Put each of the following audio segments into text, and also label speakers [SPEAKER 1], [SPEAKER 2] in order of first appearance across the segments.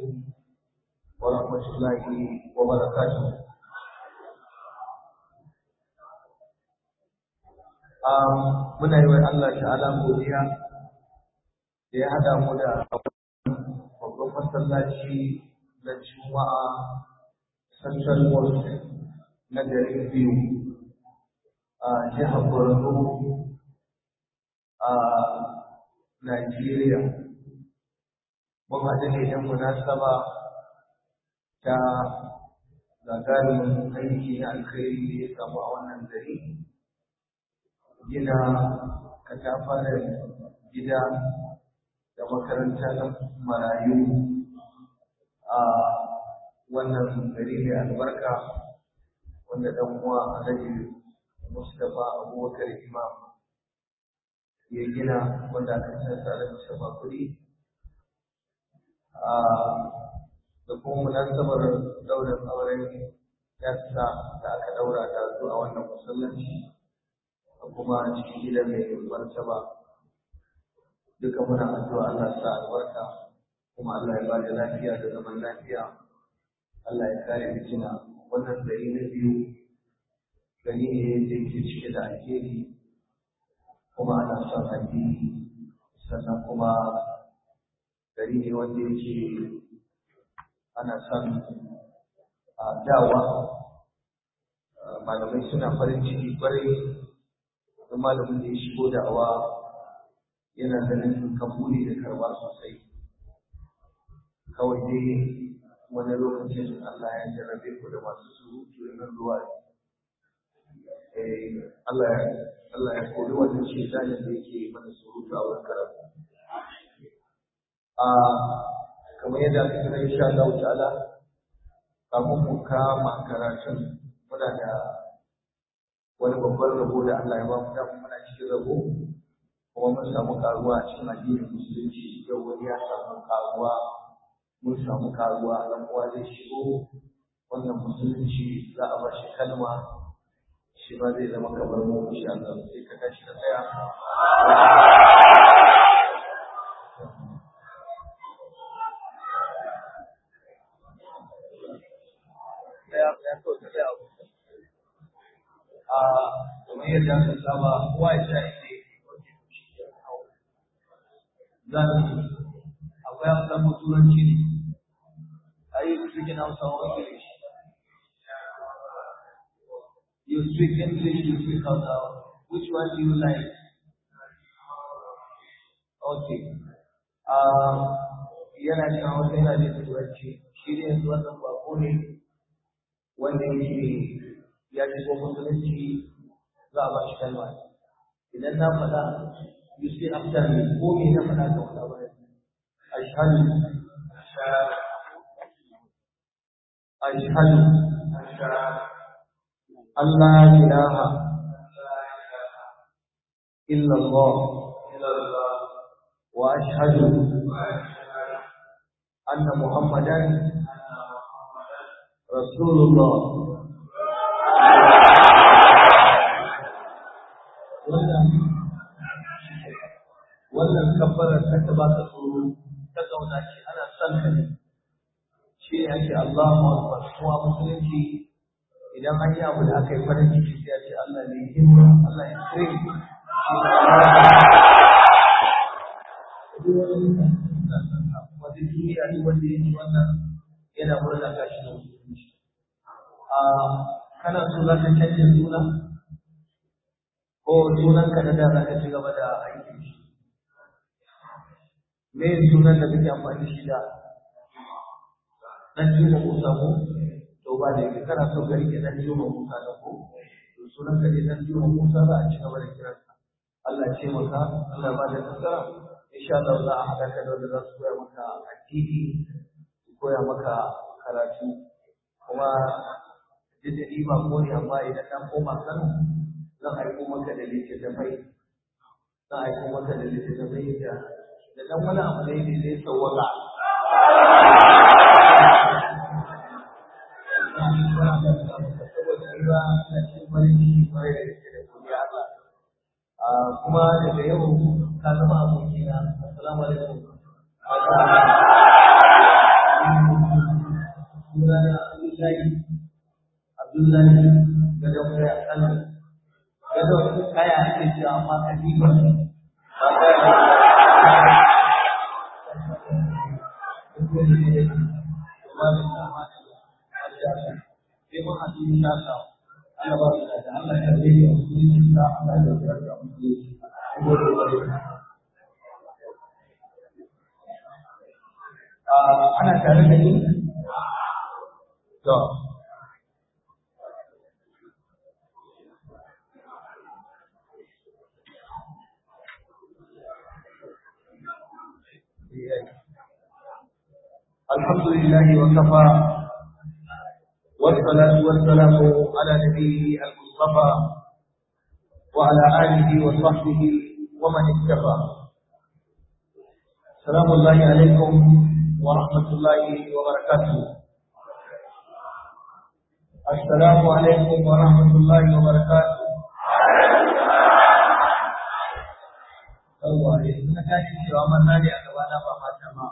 [SPEAKER 1] عليكم ورحمة الله وبركاته muna yi wa Allah ta'ala godiya da ya hada mu da babban masallaci na Juma'a Central Mosque na garin biyu a jihar Borno a Najeriya. Mun haɗu ne don munasaba ta gagarumin aiki na alkhairi da ya samu a wannan gari. Gina katafaren gida da makaranta na marayu a wannan gari mai albarka wanda ɗan uwa Alhaji Mustapha Abubakar Imam ya gina wanda aka san tare da Mustapha kuɗi da kuma munasabar daular auren yassa da aka daura da su a wannan masallaci da kuma cikin gidan mai martaba duka muna addu'a Allah sa albarka kuma Allah ya bada lafiya da zaman lafiya Allah ya kare fitina wannan gari na biyu gari ne da yake cike da alheri kuma ana son addini sannan kuma gari ne wanda yake ana son a dawa malamai suna farin ciki kwarai da malamin da ya shigo da'awa yana ganin kabuli da karba sosai kawai dai wani lokacin Allah ya jarrabe ku da masu surutu irin ruwa Allah ya Allah ya kori wannan shedanin da yake mana surutu a wurin karatu a kamar yadda aka kira insha Allah ta'ala kafin mu kama karatun muna da wani babban rabo da Allah ya ba mu da muna cikin rabo kuma mun samu karuwa a cikin addinin musulunci yau wani ya samu karuwa mun samu karuwa dan uwa zai shigo wannan musulunci za a ba shi kalma shi ma zai zama kamar mu insha Allah sai ka tashi ka tsaya kamar yadda aka saba kowa ya sha ide zan akwai amsar turanci ne a yi cikin hausa wa english you speak english you speak hausa which one do you like okay yana cin hausa yana da turanci shi ne yanzu wannan bako ne wanda yake ya shigo musulunci za a ba shi kalma idan na faɗa you say after me ko me na faɗa ka faɗa ba ashhadu ashhadu Allah ilaha illa Allah wa ashhadu anna Muhammadan Rasulullah wannan wannan kabbarar ta ta ba ta tsoro ta zauna ce ana son ka ne shi ne ake Allahu Akbar kuma musulunci idan an yi abu da aka yi farin ciki sai a ce Allah ne himma Allah ya kire shi wata duniya ne wanda ya ci wannan yana murna kashi da musulunci a kana so za ka canja suna ko sunanka na da za ka ci gaba da aikin shi me sunan da kake amfani shi da dan juma musa ko to ba da yake kana so ka rike dan juma musa da ko to sunan ka ne dan juma musa za a ci gaba da kiran ka Allah ya ce maka Allah ba da nasara insha Allah za a haɗa ka da wanda za su koya maka addini su koya maka karatu kuma duk da ni ba ko ne amma idan dan koma Kano zan aiko maka da littattafai zan aiko maka da littattafai da da dan wani abu ne da zai sauwaka kuma daga yau ka zama abokina assalamu alaikum masallaci da don kai a kan gadon kaya ake cewa amma kadiba ba kaya ana tare da ni to الحمد لله وكفى والصلاة والسلام على نبيه المصطفى وعلى آله وصحبه ومن اتبع سلام الله عليكم ورحمة الله وبركاته السلام عليكم ورحمة الله وبركاته Allah ya suna tashi cewa manna ne a gabana ba mata ma.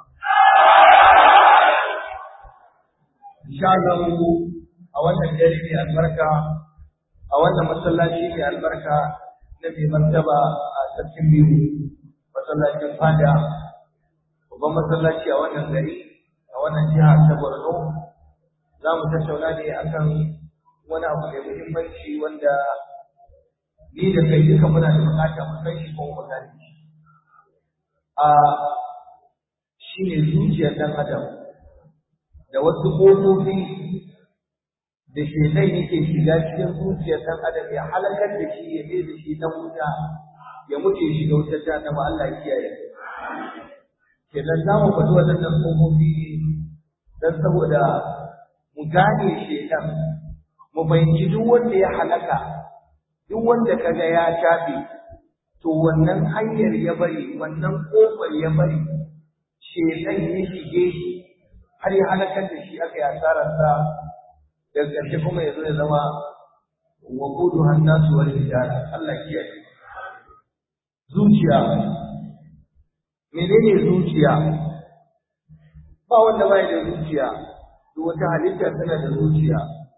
[SPEAKER 1] Insha Allah a wannan dare ne albarka a wannan masallaci ne albarka na mai martaba a sarkin biyu masallacin fada babban masallaci a wannan gari a wannan jiha ta Borno za mu tattauna ne akan wani abu mai muhimmanci wanda ni da kai duka muna da bukata mu san shi ko mu gane shi a shi ne zuciyar ɗan adam da wasu ƙofofi da shaitan yake shiga cikin zuciyar ɗan adam ya halakar da shi ya da shi ɗan wuta ya mutu ya shiga wutar jahannama Allah ya kiyaye kenan za mu faɗi waɗannan ƙofofi don saboda mu gane shaitan mu fahimci duk wanda ya halaka duk wanda kaga ya tafi to wannan hanyar ya bari wannan kofar ya bari shedan ya shige shi har ya halakar da shi aka yi asararsa daga ƙarshe kuma ya zo ya zama wa gudu hannasu wani hijara Allah kiyaye zuciya menene zuciya ba wanda bai da zuciya duk wata halitta tana da zuciya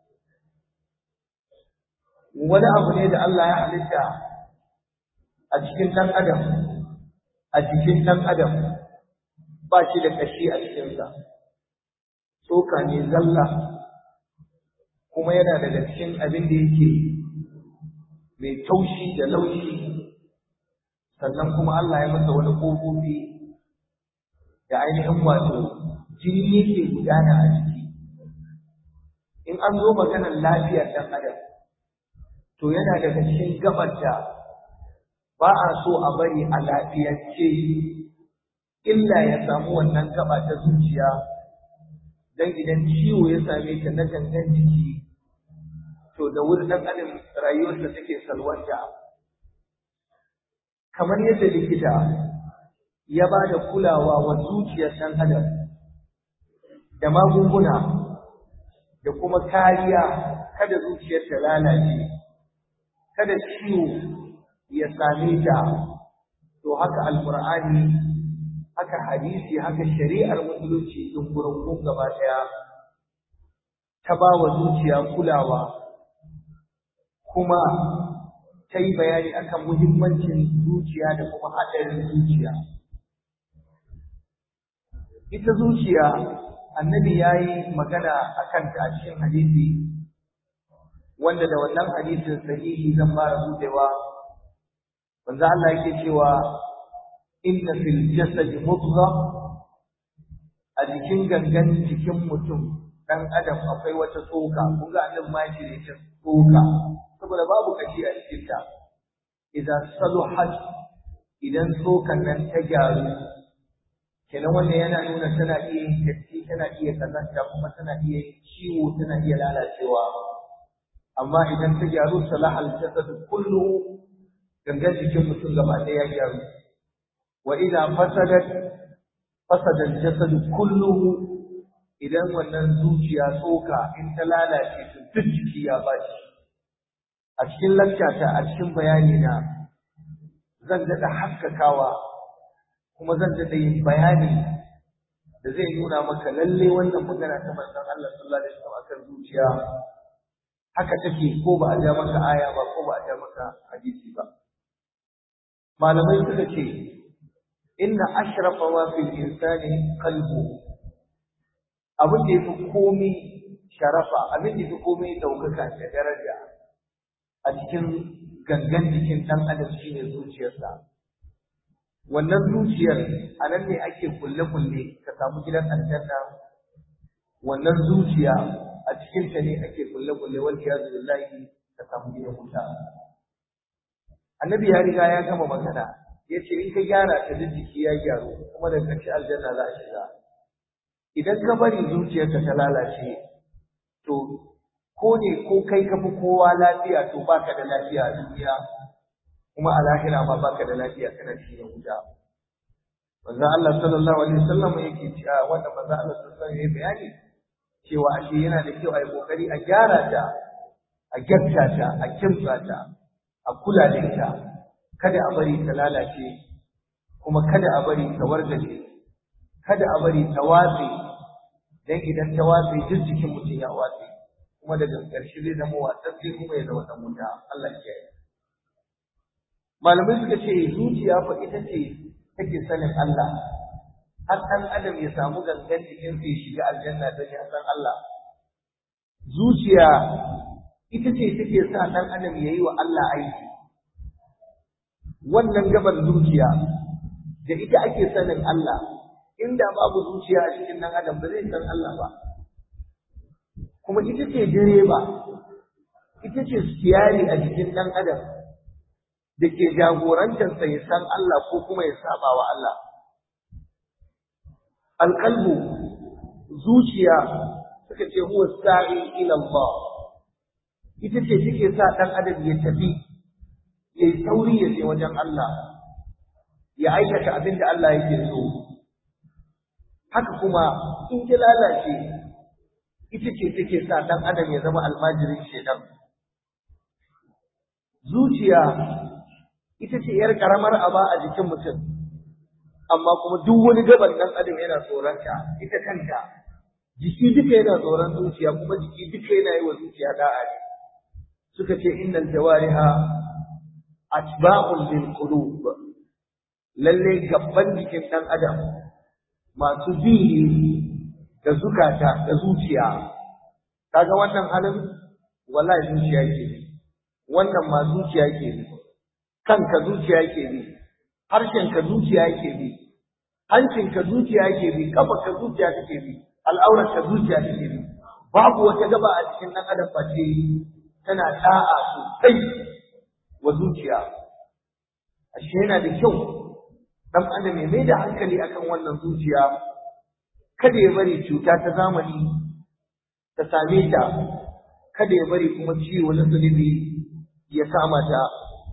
[SPEAKER 1] wani abu ne da Allah ya halitta a cikin ɗan adam a jikin ɗan adam ba shi da ƙashi a cikinsa tsoka ne zalla kuma yana daga cikin abin da yake mai taushi da laushi sannan kuma Allah ya masa wani ƙofofi da ainihin wato jini yake gudana a ciki in an zo maganar lafiyar ɗan adam to yana daga cikin gabar da ba a so a bari a lafiyance illa ya samu wannan gaba ta zuciya don idan ciwo ya same ta na gangan jiki to da wuri ɗan adam rayuwarsa take salwanta kamar yadda likita ya ba da kulawa wa zuciyar ɗan adam da magunguna da kuma kariya kada zuciyar ta lalace kada ciwo ya same ta to haka alqur'ani haka hadisi haka shari'ar musulunci din gurin gaba daya ta ba wa zuciya kulawa kuma ta yi bayani akan muhimmancin zuciya da kuma haɗarin zuciya ita zuciya annabi ya yi magana a kanta a cikin hadisi wanda da wannan hadisin sahihi zan fara budewa manzo Allah yake cewa inna fil jasadi mudgha a jikin gangan jikin mutum dan adam akwai wata tsoka kun ga annabi ma yake ne ta tsoka saboda babu kashi a cikin ta idan saluhat idan tsokan nan ta gyaru kenan wannan yana nuna tana iya yin datti tana iya kazanta kuma tana iya yin ciwo tana iya lalacewa amma idan ta gyaru salahal jasad kullu gangan jikin mutum gaba ɗaya ya gyaru wa idza fasadat fasada al-jasad kulluhu idan wannan zuciya tsoka in ta lalace to duk jiki ya baci a cikin lakkata a cikin bayani na zan daɗa haskakawa kuma zan daɗa yin bayani da zai nuna maka lalle wannan magana ta manzon Allah sallallahu alaihi wasallam akan zuciya haka take ko ba a ja maka aya ba ko ba a ja maka hadisi ba malamai suka ce inna ashrafa ma fil insani qalbu abin da yafi komai sharafa abin da yafi komai daukaka da daraja a cikin gangan jikin dan adam shine zuciyarsa wannan zuciyar a nan ne ake kulle-kulle ka samu gidan aljanna wannan zuciya a cikin ta ne ake kulle-kulle wal iyazu billahi ka samu gidan wuta annabi ya riga ya gama magana ya ce in ka gyara ta duk jiki ya gyaru kuma da ƙarshe aljanna za a shiga idan ka bari zuciyarka ta lalace to ko ne ko kai ka fi kowa lafiya to baka da lafiya a duniya kuma a lahira ma baka da lafiya kana cikin wuta manzo Allah sallallahu alaihi wasallam yake cewa wanda manzo Allah sallallahu alaihi wasallam bayani cewa ashe yana da kyau a yi kokari a gyara ta a gyarta ta a kimtsa ta a kula da ita kada a bari ta lalace kuma kada a bari ta wargaje kada a bari ta watse dan idan ta watse duk jikin mutum ya watse kuma daga ƙarshe zai zama watsatse kuma ya zama dan wuta Allah ya kiyaye malamai suka ce zuciya fa ita ce take sanin Allah har ɗan adam ya samu gangan jikin ya shiga aljanna don ya san Allah zuciya ita ce take sa ɗan adam ya yi wa Allah aiki wannan gabar zuciya da ita ake sanin Allah inda babu zuciya a cikin ɗan adam ba zai san Allah ba kuma ita ce direba ita ce siyari a jikin ɗan adam da ke jagorantarsa ya san Allah ko kuma ya saba wa Allah. Alƙalbu zuciya suka ce huwa sa'i ila Allah ita ce take sa ɗan adam ya tafi ya yi sauri ya je wajen Allah ya aikata abin da Allah yake so haka kuma in ki lalace ita ce take sa ɗan adam ya zama almajirin shedan zuciya ita ce ‘yar ƙaramar aba a jikin mutum, amma kuma duk wani gaban ɗan adam yana tsoronta, ita kanta, jiki duka yana tsoron zuciya kuma jiki duka yana yi wa zuciya da'a ne. Suka ce innal jawariha atba'un lil qulub lalle gabban jikin ɗan adam masu bi da zukata da zuciya kaga wannan halin wallahi zuciya yake bi wannan ma zuciya yake bi kanka zuciya yake bi harshenka zuciya yake bi hancinka zuciya yake bi kafarka zuciya take bi al'aurarka zuciya take bi babu wata gaba a cikin ɗan adam face tana da'a sosai wa zuciya ashe yana da kyau ɗan adam ya mai da hankali akan wannan zuciya kada ya bari cuta ta zamani ta same ta kada ya bari kuma ciwo na zunubi ya kama ta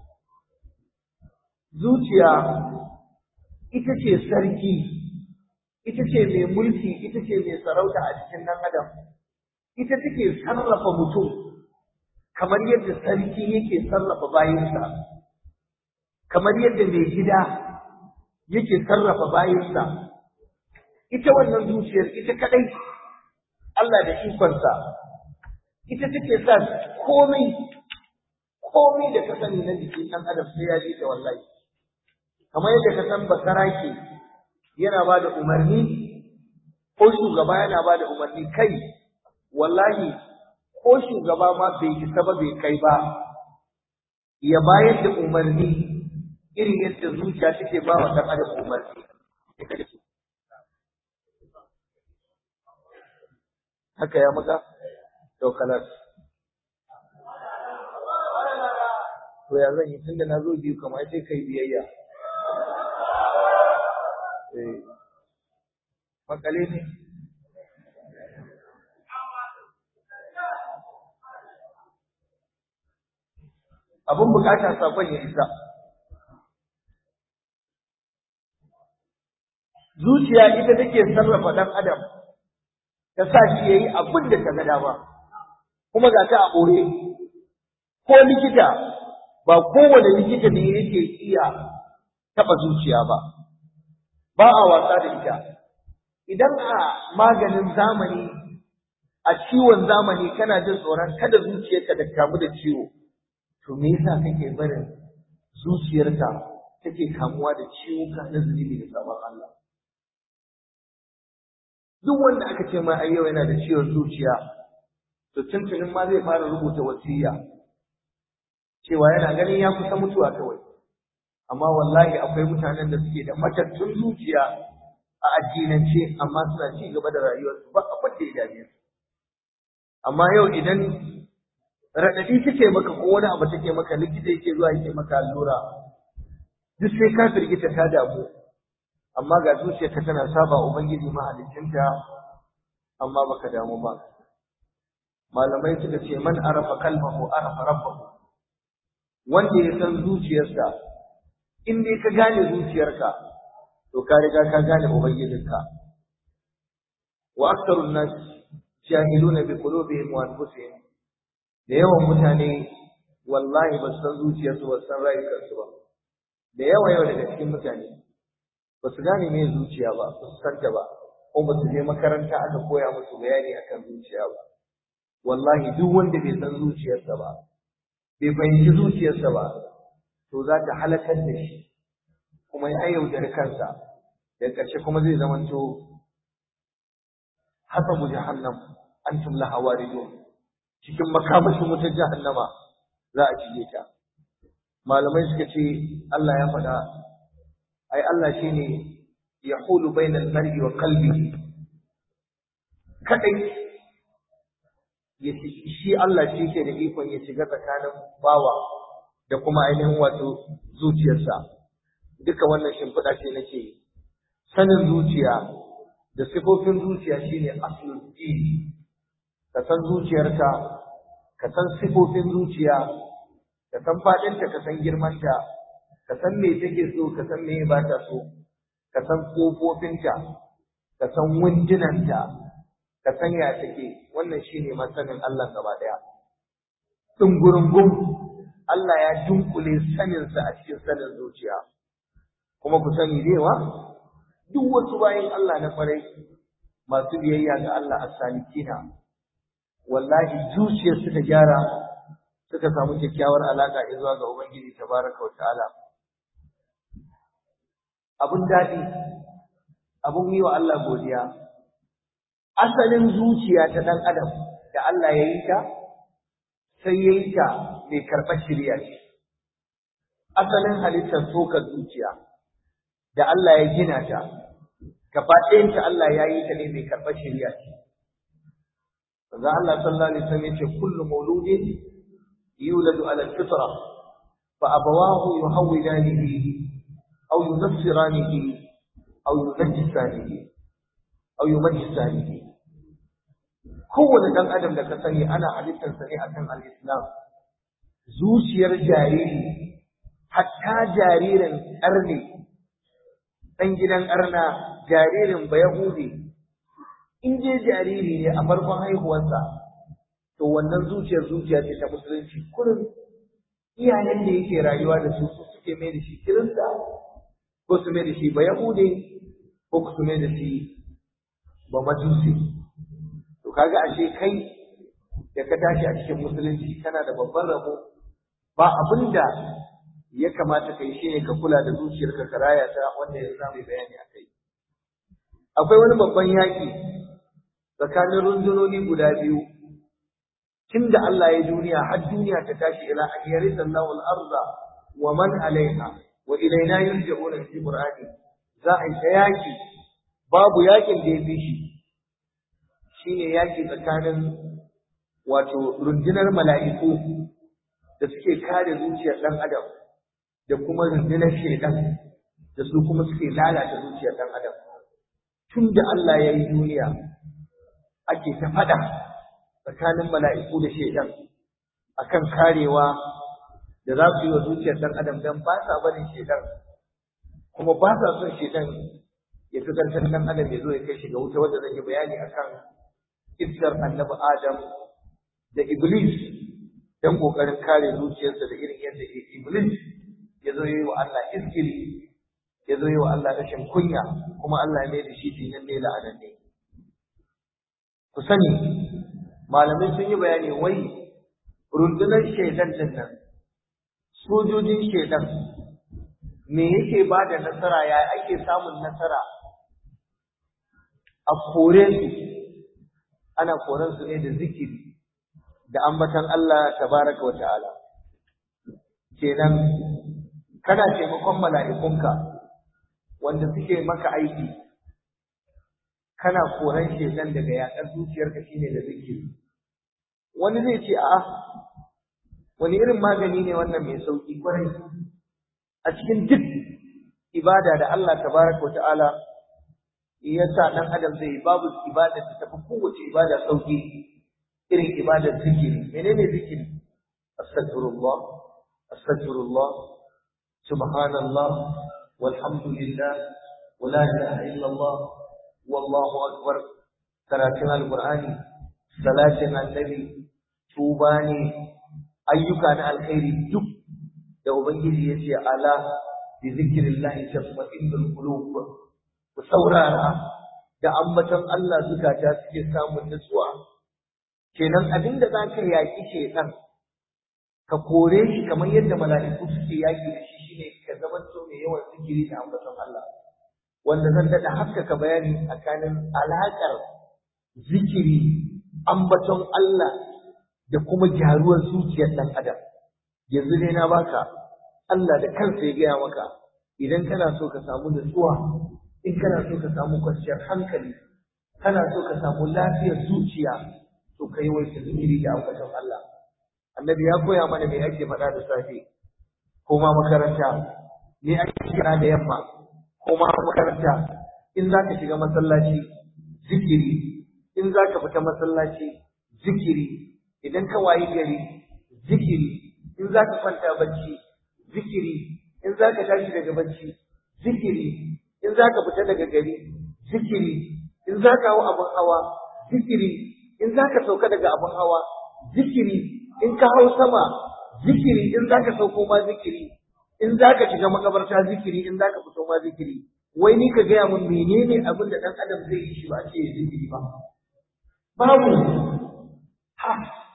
[SPEAKER 1] zuciya ita ce sarki ita ce mai mulki ita ce mai sarauta a cikin ɗan adam ita take sarrafa mutum kamar yadda sarki yake sarrafa bayinsa kamar yadda mai gida yake sarrafa bayinsa ita wannan zuciyar ita kadai Allah da ikonsa ita take sa komai komai da ka sani na jikin ɗan adam sai ya ji ta wallahi kamar yadda ka san basarake yana ba da umarni ko shugaba yana ba da umarni kai wallahi ko shugaba ma bai isa ba bai kai ba ya bayar da umarni irin yadda zuciya take ba wa ɗan adam umarni haka ya maka to kalas to ya zan yi tunda na zo biyu kamar sai kai biyayya eh makale ne abin bukata sakon ya isa zuciya ita take sarrafa dan adam ta sa shi yayi abin da ta ga dama kuma ga ta a ɓoye ko likita ba kowane likita ne yake iya taɓa zuciya ba ba a wasa da ita idan a maganin zamani a ciwon zamani kana jin tsoron kada zuciyarka da kamu da ciwo to me yasa kake barin zuciyarka take kamuwa da ciwuka na zunubi da sabon Allah duk wanda aka ce ma ai yau yana da ciwon zuciya to tuntunin ma zai fara rubuta wasiya cewa yana ganin ya kusa mutuwa kawai amma wallahi akwai mutanen da suke da matattun zuciya a addinance amma suna ci gaba da rayuwarsu ba abin da ya dame su amma yau idan raɗaɗi take maka ko wani abu take maka likita yake zuwa yake maka allura duk sai ka firgita ta damu amma ga zuciyarka tana saba ubangiji mahaliccinta amma baka damu ba malamai suka ce man arafa kalmahu arafa rabbahu wanda ya san zuciyarsa in dai ka gane zuciyarka to ka riga ka gane ubangijinka wa aktharun nas jahiluna bi qulubihim wa anfusihim da yawan mutane wallahi ba san zuciyarsu ba san rayukansu ba da yawa yawa daga cikin mutane ba su gane me zuciya ba ba su santa ba ko ba su je makaranta aka koya musu bayani akan zuciya ba wallahi duk wanda bai san zuciyarsa ba bai fahimci zuciyarsa ba to za ta halakar da shi kuma ya yaudari kansa da ƙarshe kuma zai zamanto hasabu jahannam antum laha waridun cikin makamashin wutar jahannama za a cije ta malamai suka ce Allah ya faɗa ai Allah shine yahulu bainal mar'i wa qalbihi kadai ya shi Allah shi ke da ikon ya shiga tsakanin bawa da kuma ainihin wato zuciyarsa duka wannan shimfiɗa ce nake sanin zuciya da sifofin zuciya shine aslul din ka san zuciyarka ka san sifofin zuciya ka san faɗinta ka san girmanta ka san me take so ka san me ba ta so ka san kofofinta ka san wundunanta ka san ya take wannan shine masanin Allah gaba daya dungurungum Allah ya dunkule saninsa a cikin sanin zuciya kuma ku sani dewa duk wasu bayan Allah na farai masu biyayya ga Allah as-salikina wallahi zuciyar suka gyara suka samu kyakkyawar alaka zuwa ga Ubangiji tabaraka wa ta'ala abun daɗi abun yi wa Allah godiya asalin zuciya ta ɗan adam da Allah ya yi ta sai ya yi ta mai karɓar shirya ce asalin halittar sokar zuciya da Allah ya gina ta gaba ɗayanta Allah ya yi ta ne mai karɓar shirya ce Manzo Allah sallallahu alaihi wasallam yace kullu mauludin yuladu ala al-fitra fa abawahu yuhawwidanihi aw yunassiranihi aw yunajjisanihi aw yumajjisanihi kowane dan adam da ka sani ana halittar sa ne akan al-islam zuciyar jariri hatta jaririn arne dan gidan arna jaririn bayahudi in je jariri ne a farkon haihuwarsa to wannan zuciyar zuciya ce ta musulunci kurin iyayen da yake rayuwa da su su suke mai da shi kirista ko su mai da shi ba yahude ko su mai da shi ba majusi to kaga ashe kai da ka tashi a cikin musulunci kana da babban rabo ba abin da ya kamata kai shine ka kula da zuciyarka ka raya ta wanda ya samu bayani a kai akwai wani babban yaƙi tsakanin rundunoni guda biyu tun da Allah ya duniya har duniya ta tashi ila an yarisa Allahu al-arda wa man alaiha wa ilaina yurja'una fi qur'ani za a yi yaƙi babu yaƙin da ya fi shi shine yaƙi tsakanin wato rundunar mala'iku da suke kare zuciyar ɗan adam da kuma rundunar shaidan da su kuma suke lalata zuciyar ɗan adam tun da Allah ya yi duniya ake ta faɗa tsakanin mala'iku da shaidan akan karewa da za su yi wa zuciyar ɗan adam don ba sa barin shaidan kuma ba sa son shaidan ya fi ƙarfin ɗan adam ya zo ya kai shi ga wuta wanda zan yi bayani akan iskar annabi adam da iblis don ƙoƙarin kare zuciyarsa da irin yadda iblis ya zo yi wa Allah iskili ya zo yi wa Allah rashin kunya kuma Allah ya mai da shi tinan ne la'anan ne ku sani malamai sun yi bayani wai rundunar shaidan din nan sojojin shaidan me yake ba da nasara ya ake samun nasara a kore su ana koren su ne da zikiri da ambatan Allah tabaraka wa ta'ala kenan kana taimakon mala'ikunka wanda suke maka aiki kana koran shedan daga yaƙar zuciyarka shine da zikiri wani zai ce a'a wani irin magani ne wannan mai sauki kwarai a cikin duk ibada da Allah tabaraka wa ta'ala ya sa dan adam zai babu ibada da tafi kowace ibada sauki irin ibadar zikiri menene zikiri astaghfirullah astaghfirullah subhanallah walhamdulillah wala ilaha illallah wallahu akbar karatun alqur'ani salatin annabi tuba ne ayyuka na alkhairi duk da ubangiji yace ala bi zikrillahi tatma'innul qulub ku saurara da ambaton Allah zukata suke samun nutsuwa kenan abinda zaka yaki shedan ka kore shi kamar yadda mala'iku suke yaki da shi shine ka zamanto mai yawan zikiri da ambaton Allah wanda zan daɗa haskaka bayani tsakanin alaƙar zikiri ambaton Allah da kuma gyaruwar zuciyar ɗan adam yanzu dai na baka Allah da kansa ya gaya maka idan kana so ka samu nutsuwa in kana so ka samu kwanciyar hankali kana so ka samu lafiyar zuciya to ka yi waita zikiri da ambaton Allah annabi ya koya mana me ake faɗa da safe ko ma makaranta me ake kira da yamma ko ma makaranta in za ka shiga masallaci zikiri in za ka fita masallaci zikiri idan ka wayi gari zikiri in za ka kwanta bacci zikiri in za ka tashi daga bacci zikiri in za ka fita daga gari zikiri in za ka hau abin hawa zikiri in za ka sauka daga abin hawa zikiri in ka hau sama zikiri in za ka sauko ma zikiri in za ka shiga makabarta zikiri in za ka fito ma zikiri wai ni ka gaya mun menene abin da ɗan adam zai yi shi ba ce ya zikiri ba babu ha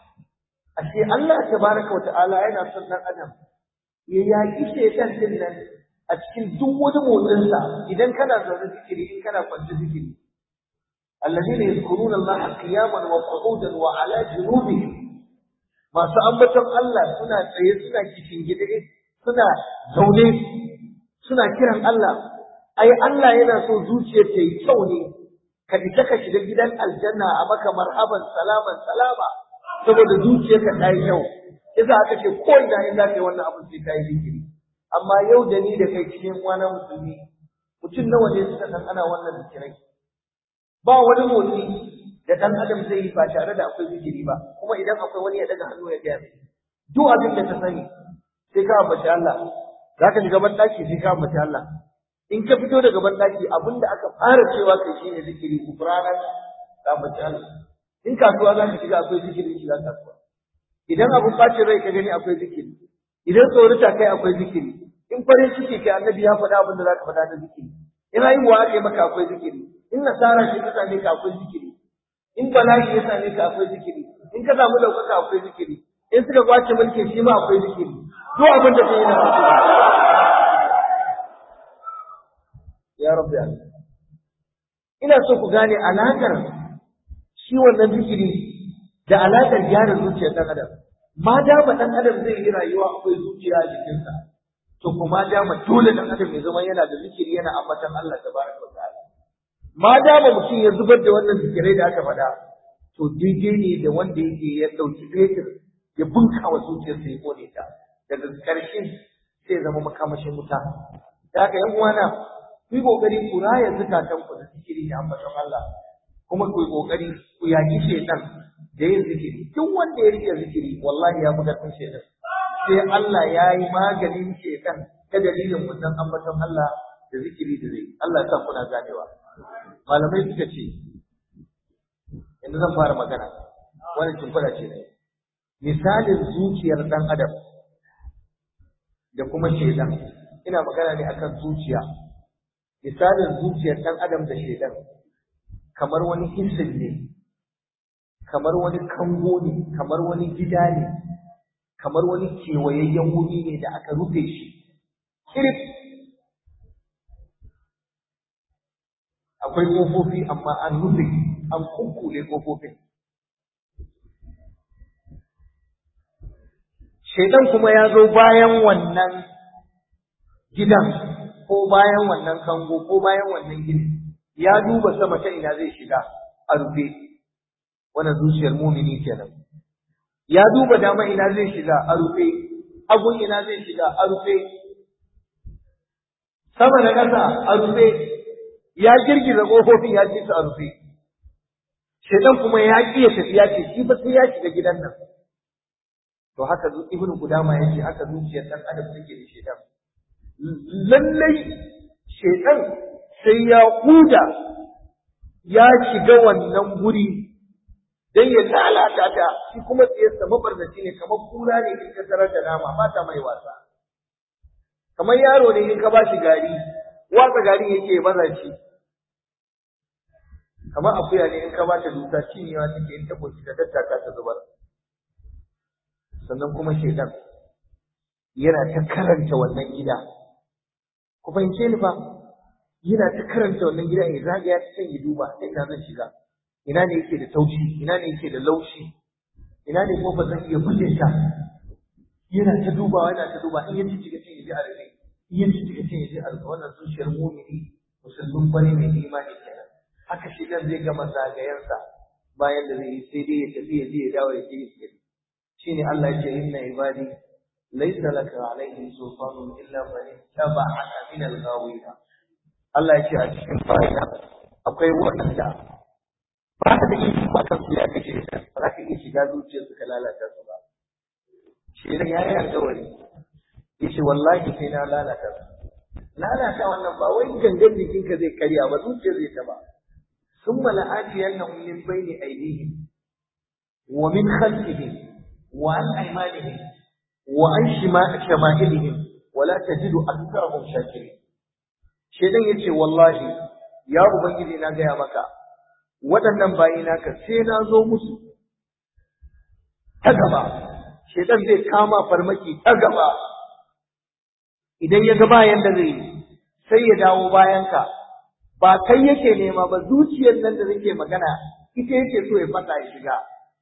[SPEAKER 1] ashe Allah tabaraka wa ta'ala yana son ɗan adam ya yaƙi shaitan din nan a cikin duk wani motsinsa idan kana zaune zikiri in kana kwance zikiri الذين يذكرون الله قياما وقعودا وعلى جنوبهم masu ambaton Allah suna tsaye suna kishin gide suna zaune suna kiran Allah ai Allah yana so zuciyar ta yi kyau ne ka fita ka shiga gidan aljanna a maka marhaban salaman salama saboda zuciyarka ta yi kyau yasa aka ce ko ina in za ka yi wannan abin sai ka yi zikiri amma yau da ni da kai cikin wani musulmi mutum nawa ne suka san ana wannan zikirai ba wani motsi da ɗan adam zai yi ba tare da akwai zikiri ba kuma idan akwai wani ya daga hannu ya gaya mai duk abin da ta sani sai ka ambaci Allah za ka shiga banɗaki sai ka ambaci Allah in ka fito daga banɗaki abin da aka fara cewa kai shi ne zikiri kufranan ka ambaci Allah in kasuwa za ka shiga akwai zikiri shiga kasuwa idan abin ɓacin rai ka gani akwai zikiri idan tsorita kai akwai zikiri in farin ciki kai annabi ya faɗa abin da za ka faɗa na zikiri in haihuwa aka yi maka akwai zikiri in nasara ce ta same ka akwai zikiri in bala'i ya same ka akwai zikiri in ka samu ɗaukaka akwai zikiri in suka kwace mulki shi ma akwai zikiri duk abin da kai yana zikiri ya rabbi Allah ina so ku gane alakar shi wannan zikiri da alakar gyara zuciyar ɗan adam ma dama ɗan adam zai yi rayuwa akwai zuciya a jikinsa to kuma dama dole ɗan adam ya zama yana da zikiri yana ambatan Allah tabaraka wa ta'ala ma dama mutum ya zubar da wannan zikirai da aka faɗa to daidai ne da wanda yake ya ɗauki fetur ya bunka wa zuciyarsa ya kone ta daga ƙarshe sai zama makamashin wuta da haka yan uwana ku yi ƙoƙari ku raya zukatan ku da zikiri da ambaton Allah kuma ku yi ƙoƙari ku yaƙi shaitan da yin zikiri duk wanda ya rike zikiri wallahi ya fi ƙarfin shaitan sai Allah ya yi maganin shaitan ta dalilin wannan ambaton Allah da zikiri da zai Allah ya sa kuna ganewa malamai suka ce yanzu zan fara magana wani shimfiɗa ce ne misalin zuciyar ɗan adam da kuma shaidan ina magana ne akan zuciya misalin zuciyar ɗan adam da shaidan kamar wani hissin ne kamar wani kango ne kamar wani gida ne kamar wani kewayayyen wuri ne da aka rufe shi kirif akwai ƙofofi amma an rufe an kukkule ƙofofin shaidan kuma ya zo bayan wannan gidan ko bayan wannan kango ko bayan wannan gini ya duba sama ta ina zai shiga a rufe wannan zuciyar mumini kenan ya duba dama ina zai shiga a rufe hagun ina zai shiga a rufe sama da ƙasa a rufe ya girgiza ƙofofin ya ce su a rufe shaidan kuma ya ƙi ya tafi ya ce shi ba sai ya shiga gidan nan to haka ibnu gudama ya ce haka zuciyar ɗan adam take da shaidan lallai shaidan sai ya huda ya shiga wannan guri dan ya lalata ta shi kuma tsayarsa mabarnaci ne kamar kura ne in ka tarar da nama ba ta mai wasa kamar yaro ne in ka ba shi gari watsa gari yake baza shi kamar akuya ne in ka ba ta dusa cinyewa take in ta koci ta tattaka ta zubar sannan kuma shaidan yana ta karanta wannan gida ku fahimce ni fa yana ta karanta wannan gida ya zagaya ta can ya duba ta ina zan shiga ina ne yake da taushi ina ne yake da laushi ina ne ko ba zan iya bulle ta yana ta dubawa yana ta duba in ya ci cikin cin yaji a rufe in ya ci cikin cin yaji a rufe wannan zuciyar mumini musulmin bane mai imani kenan haka shi dan zai gama zagayensa bayan da zai yi sai dai ya tafi ya je ya dawo ya je ya tafi shine Allah ya ce inna ibadi laysa laka alaihim sultanun illa man ittaba'aka min al-ghawina Allah ya ce a cikin fa'ida akwai wanda ba ka da iko ba kan su ya kace ba za ka iya shiga zuciyarsu ka lalata su ba shi da ya yi alƙawari ya ce wallahi sai na lalata su lalata wannan ba wai gangan jikinka zai karya ba zuciyar zai taba ثم لآتينهم من بين أيديهم ومن خلفهم وعن أيمانهم وعن شمائلهم ولا تجد أكثرهم شاكرين shedan yace wallahi ya ubangiji na gaya maka waɗannan bayi naka sai na zo musu ta gaba shedan zai kama farmaki ta gaba idan ya ga bayan da zai sai ya dawo bayanka ba kai yake nema ba zuciyar nan da nake magana ita yake so ya fata ya shiga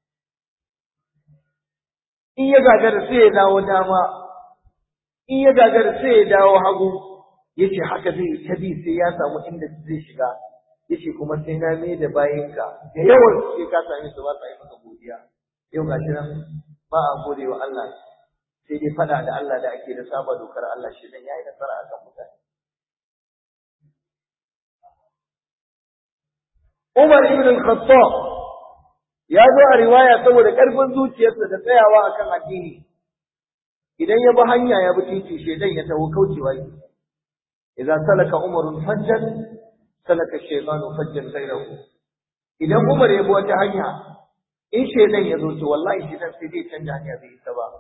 [SPEAKER 1] in ya gagara sai ya dawo dama in ya gagara sai ya dawo hagu yace haka zai ta bi sai ya samu inda zai shiga yace kuma sai na mai da bayinka da yawan sai ka same su ba sa yi maka godiya yau gashi nan ba a gode wa Allah sai dai fada da Allah da ake da saba dokar Allah shi dan yayi nasara akan mutane Umar ibn al-Khattab ya zo a riwaya saboda ƙarfin zuciyarsa da tsayawa akan addini idan ya bi hanya ya bi titi shedan ya taho kaucewa yi idan salaka umarun fajjan salaka shaytanu fajjan ghayrahu idan Umar ya bi wata hanya in shedan ya zo to wallahi shedan sai zai canja hanya bai isa ba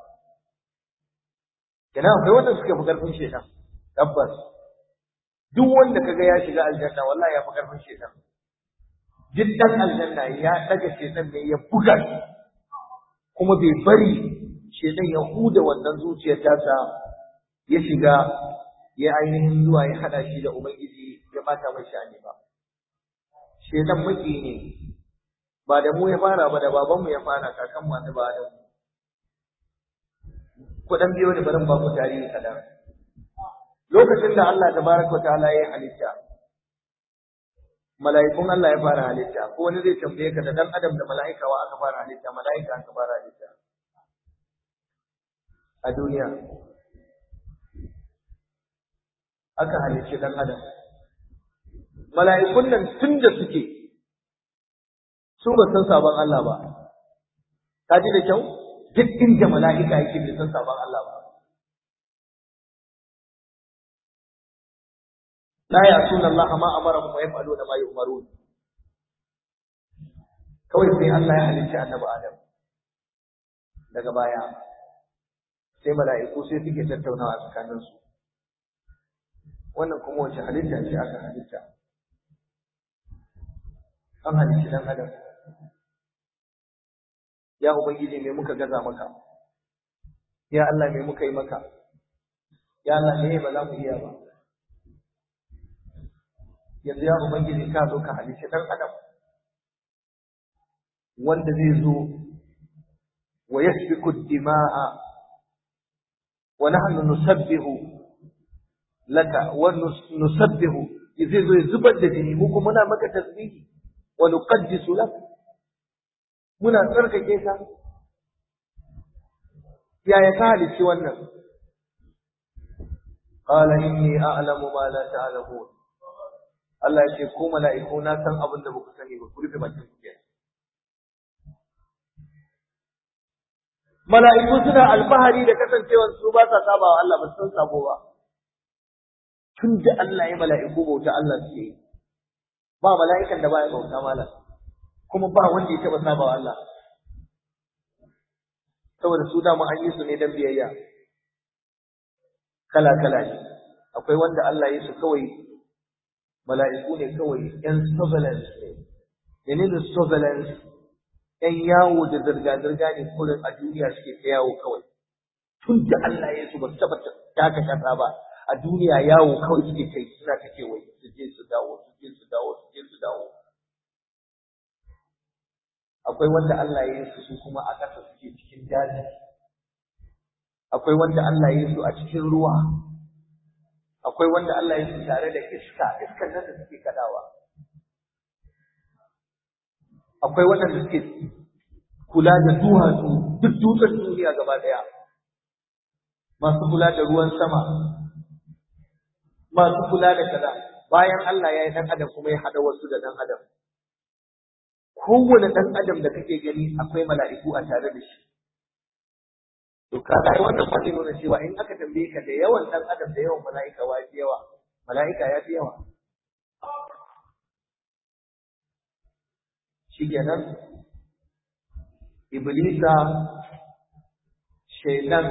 [SPEAKER 1] kana akwai wanda suka fi ƙarfin shedan tabbas duk wanda kaga ya shiga aljanna wallahi ya fi ƙarfin shedan jiddan aljanna ya daga shedan ne ya buga shi kuma bai bari shedan ya huda wannan zuciyar tasa ya shiga ya ainihin zuwa ya hada shi da ubangiji ya bata mai shani ba shedan maki ne ba da mu ya fara ba da babanmu ya fara kakan mu ba da mu ku dan biyo da barin ba ku tarihi kadan lokacin da Allah tabaraka ta'ala ya halitta mala'ikun Allah ya fara halitta ko wani zai tambaye ka da dan adam da mala'ika wa aka fara halitta mala'ika aka fara halitta a duniya aka halicci dan adam mala'ikun nan tun da suke su ba san sabon Allah ba ka ji da kyau duk inda mala'ika yake bai san sabon Allah ba لا يعصون الله ما أمرهم ويفعلون ما يؤمرون kawai sai Allah ya halicci annabi Adam daga baya sai mala'iku sai suke tattaunawa tsakanin su wannan kuma wace halitta ce aka halitta an halicci dan Adam ya ubangiji me muka gaza maka ya Allah me muka yi maka ya Allah me ba za mu iya ba yanzu ya ubangiji ka zo ka halice dan adam wanda zai zo wa yasfiku dima'a wa nahnu nusabbihu laka wa nusabbihu zai zo ya zubar da jini mu kuma muna maka tasbihi wa nuqaddisu lak muna tsarkake ka yaya ka halici wannan qala inni a'lamu ma la ta'lamun Allah ya ce ko mala'iku na san abin da baku sani ba ku rufe bakin ku kenan mala'iku suna alfahari da kasancewar su ba sa saba wa Allah ba san sabo ba tun da Allah ya mala'iku bauta Allah suke yi ba mala'ikan da baya bauta malam kuma ba wanda ya taba saba wa Allah saboda su dama an yi su ne dan biyayya kala kala ne akwai wanda Allah ya su kawai mala'iku ne kawai yan surveillance ne menene surveillance ‘yan yawo da zirga-zirga ne kurin a duniya suke ta yawo kawai. Tun da Allah ya su ba su taɓa taka kasa ba, a duniya yawo kawai suke kai suna ta kewaye, su je su dawo, su je su dawo, su je su dawo. Akwai wanda Allah ya yi su su kuma a ƙasa suke cikin daji. Akwai wanda Allah ya yi su a cikin ruwa. Akwai wanda Allah ya yi su tare da iska, iskan nan da suke kaɗawa. akwai waɗanda suke kula da duwatsu duk dutsen duniya gaba ɗaya masu kula da ruwan sama masu kula da kaza bayan Allah ya yi ɗan adam kuma ya haɗa wasu da ɗan adam kowane ɗan adam da kake gani akwai mala'iku a tare da shi to kaga wannan wani nuna cewa in aka tambaye ka da yawan ɗan adam da yawan mala'ika wa fi yawa mala'ika ya fi yawa shikenan iblisa shaitan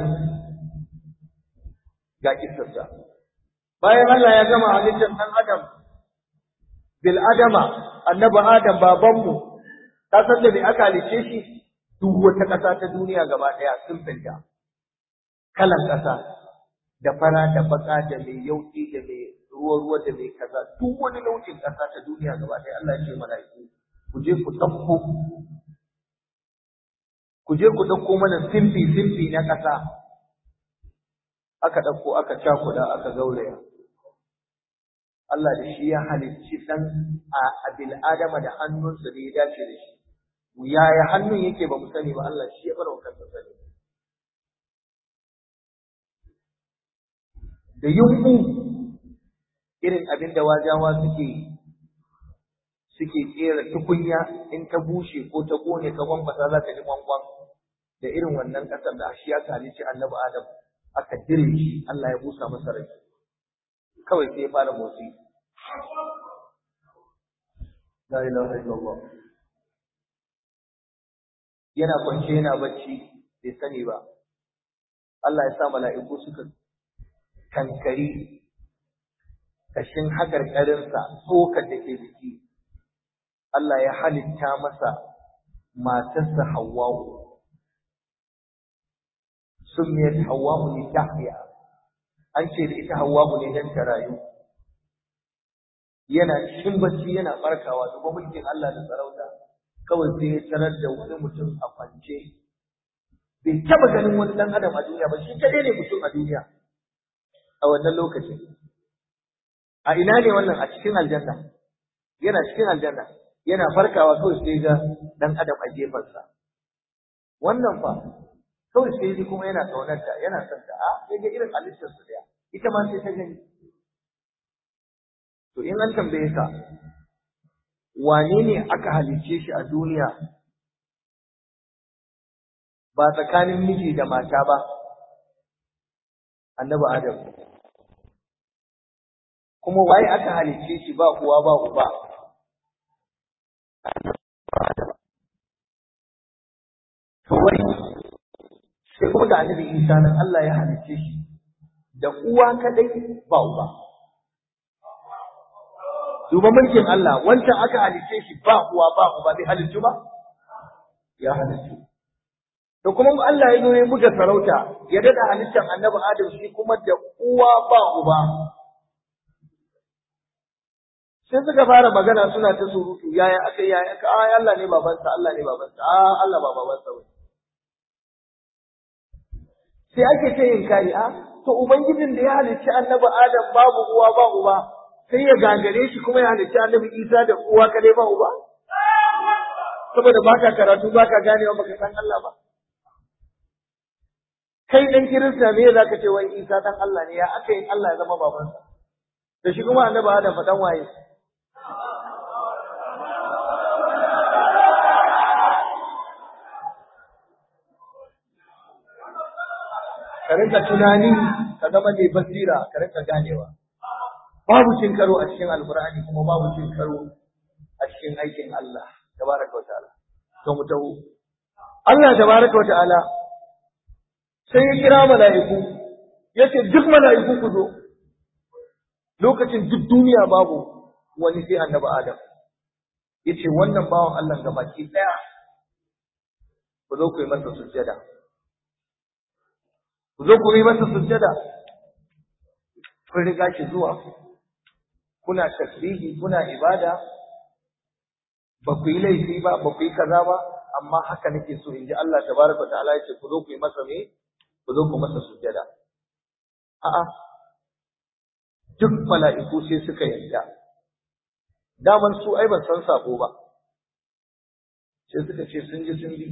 [SPEAKER 1] ga kisarsa bayan Allah ya gama halittar ɗan adam bil adama annabi adam babanmu ka san da me aka halice shi duk wata ƙasa ta duniya gaba ɗaya sun fita kalan ƙasa da fara da baka da mai yauƙi da mai ruwa ruwa da mai kaza duk wani nau'in ƙasa ta duniya gaba ɗaya Allah ya ce mala'iku ku je ku ɗauko ku je ku ɗauko mana simfi simfi na ƙasa aka ɗauko aka cakuɗa aka gauraya Allah da shi ya halicci ɗan a bil adama da hannunsa da ya dace da shi yaya hannun yake ba mu sani ba Allah shi ya bar wa kansa sani da yunƙu irin abin da wajawa suke yi suke kera tukunya in ta bushe ko ta kone ka gwambata za ka ji gwangwan da irin wannan ƙasar da shi aka halicci annabi Adam aka dire shi Allah ya busa masa rai kawai sai ya fara motsi la ilaha illallah yana kwance yana bacci bai sani ba Allah ya sa mala'iku suka kankari kashin haƙarƙarinsa tsokar da ke jiki Allah ya halitta masa matarsa Hawwa'u summiyat Hawwa'u li tahya an ce da ita Hawwa'u ne dan ta rayu yana cikin bacci yana farkawa duba mulkin Allah da sarauta kawai sai ya tarar da wani mutum a kwance bai taba ganin wani dan adam a duniya ba shi kadai ne mutum a duniya a wannan lokacin a ina ne wannan a cikin aljanna yana cikin aljanna yana farkawa kawai sai ga dan adam a gefensa wannan fa kawai sai ji kuma yana kaunarta yana son ta a sai ga irin halittar su daya ita ma sai ta gani to in an tambaye ka wane ne aka halicce shi a duniya ba tsakanin miji da mata ba annabi adam kuma waye aka halicce shi ba uwa ba uba kawai sai kuma da annabi Isa nan Allah ya halicce shi da uwa kadai ba uba duba mulkin Allah wancan aka halicce shi ba uwa ba uba bai haliccu ba ya haliccu da kuma Allah ya zo ya buga sarauta ya dada halittar annabi Adam shi kuma da uwa ba uba sai suka fara magana suna ta surutu yaya aka yaya aka ai Allah ne babansa Allah ne babansa a Allah ba babansa ba sai ake ta yin kari a to ubangijin da ya halicci annabi Adam babu uwa ba uba sai ya gagare shi kuma ya halicci annabi Isa da uwa kadai ba uba saboda baka karatu baka ganewa baka san Allah ba kai dan kirista me zaka ce wai Isa dan Allah ne ya aka yi Allah ya zama babansa da shi kuma annabi Adam fa dan waye ka rinka tunani ka zama mai basira ka rinka ganewa babu cin karo a cikin alkur'ani kuma babu cin karo a cikin aikin Allah tabaraka wa ta'ala to mu tawo Allah tabaraka wa ta'ala sai ya kira mala'iku yace duk mala'iku ku zo lokacin duk duniya babu wani sai annabi Adam yace wannan bawan Allah gabaki daya ku zo ku yi masa sujjada ku zo ku yi masa sujjada kun riga shi zuwa kuna tasbihi kuna ibada ba ku yi laifi ba ba ku yi kaza ba amma haka nake so in ji Allah tabaraka ta'ala yace ku zo ku yi masa me ku zo ku masa sujjada a'a duk mala'iku sai suka yarda daman su ai ban san sako ba sai suka ce sun ji sun bi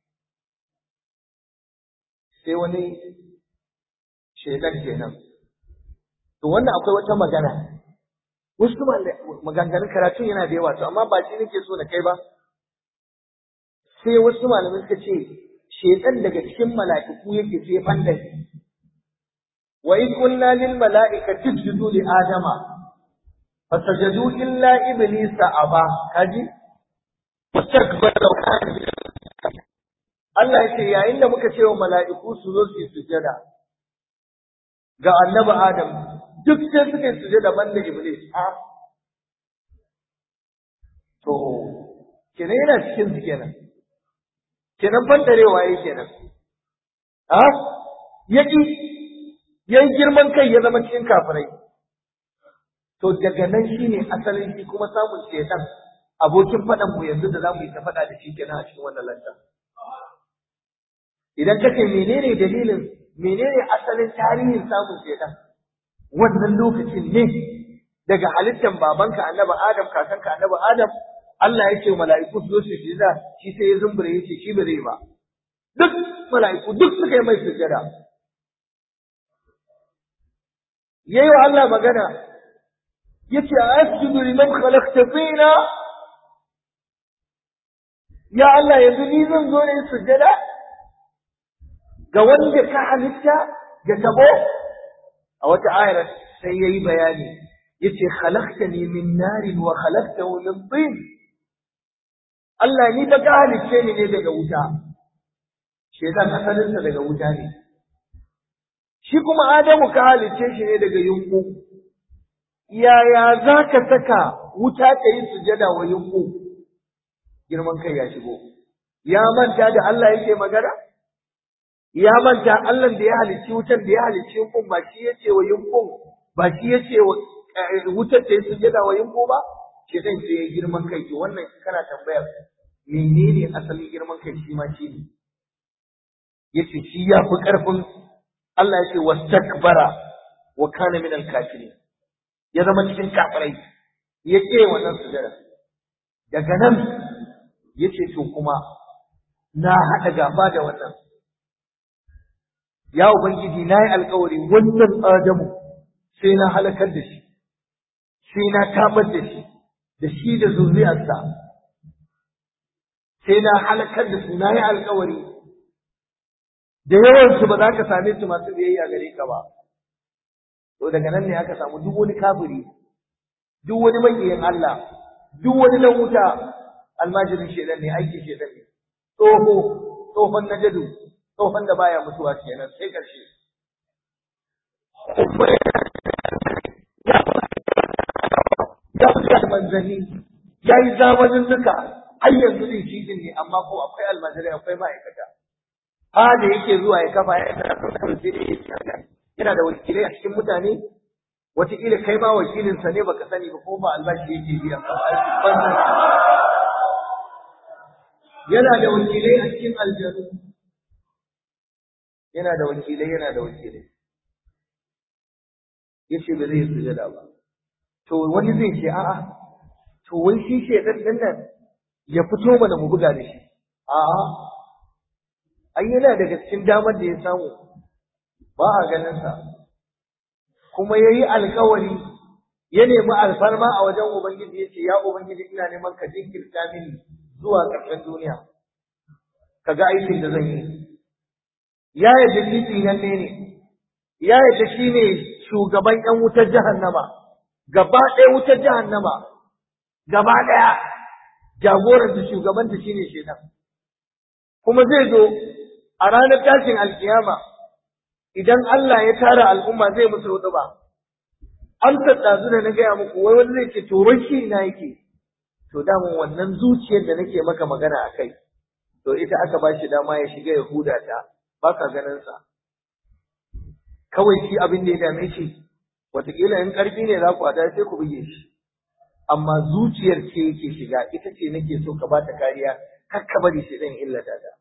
[SPEAKER 1] sai wani shaidan kenan to wannan akwai wata magana wasu maganganun karatun yana da yawa to amma ba shi nake so na kai ba sai wasu malamai suka ce shaidan daga cikin mala'iku yake sai fandan wa in qulna lil mala'ikati isjudu li adama fasajadu illa iblisa aba kaji wastakbara wa kana Allah ya ce yayin da muka ce wa mala'iku su zo su yi sujada ga annabi Adam duk sai suka yi sujada banda Iblis a to kenan yana cikin su kenan kenan bandarewa yake kenan a yaki yayi girman kai ya zama cikin kafirai to daga nan shine asalin shi kuma samun shedan abokin faɗan mu yanzu da zamu yi ta faɗa da shi kenan a cikin wannan lantarki idan kace menene dalilin menene asalin tarihin samun shaitan wannan lokacin ne daga halittar babanka annabi adam kakanka annabi adam Allah ya ce mala'iku su zo su sujada shi sai ya zumbure ya ce shi ba zai ba duk mala'iku duk suka yi mai sujada yayi wa Allah magana yace asjudu liman khalaqta fina ya Allah yanzu ni zan zo ne sujada ga wanda ka halitta ga tabo a wata ayar sai yayi bayani yace khalaqtani min narin wa khalaqtahu min tin Allah ni ba ka halicce ni ne daga wuta shedan asalin sa daga wuta ne shi kuma Adamu ka halicce shi ne daga yunku yaya zaka saka wuta ta yi sujada wa yunku girman kai ya shigo ya manta da Allah yake magana ya manta Allah da ya halicci wutar da ya halicci yunkun ba shi yace wa yunkun ba shi yace wa wutar ta yi sujada wa yunku ba shi zai ce girman kai to wannan kana tambayar menene asalin girman kai shi ma shi ne yace shi ya fi karfin Allah yace wastakbara wa kana min al-kafirin ya zama cikin kafirai ya ce wannan sujada daga nan yace to kuma na haɗa gaba da wannan ya ubangiji na yi alkawari wannan adamu sai na halakar da shi sai na tabar da shi da shi da zuriyarsa sai na halakar da su na yi alkawari da yawansu ba za ka same su masu biyayya gare ka ba to daga nan ne aka samu duk wani kafiri duk wani makiyin Allah duk wani dan wuta almajirin shedan ne aiki shedan ne tsoho tsohon najadu tsohon da baya mutuwa kenan sai karshe ya fi da manzanni ya yi zamanin nuka har yanzu ne shi ne amma ko akwai almajirai akwai ma'aikata fada yake zuwa ya kafa yana yana da wakilai a cikin mutane wataƙila kai ma wakilinsa ne baka sani ba ko ba albashi yake biyan ba yana da wakilai a cikin aljanu yana da wakilai yana da wakilai yace ba zai sujada ba to wani zai ce a'a to wai shi shedan din nan ya fito mana mu buga da shi a'a ai yana daga cikin damar da ya samu ba a ganin sa kuma yayi alkawari ya nemi alfarma a wajen ubangiji yace ya ubangiji ina neman ka jinkirta mini zuwa ƙarshen duniya kaga aikin da zan yi ya yadda shi tsinanne ne ya yadda shi ne shugaban ƴan wutar jahannama gaba ɗaya wutar jahannama gaba ɗaya jagoran da shugaban ta shine shedan kuma zai zo a ranar tashin alkiyama idan Allah ya tara al'umma zai musu hudu ba amsa ɗazu da na gaya muku wai wani zai ce to wai shi ina yake to damun wannan zuciyar da nake maka magana a kai to ita aka ba shi dama ya shiga ya huda ta ba ka ganin sa kawai shi abin da ya dame shi wataƙila in ƙarfi ne za ku hada sai ku buge shi amma zuciyar ce yake shiga ita ce nake so ka ba ta kariya kar ka bari shi zan illata ta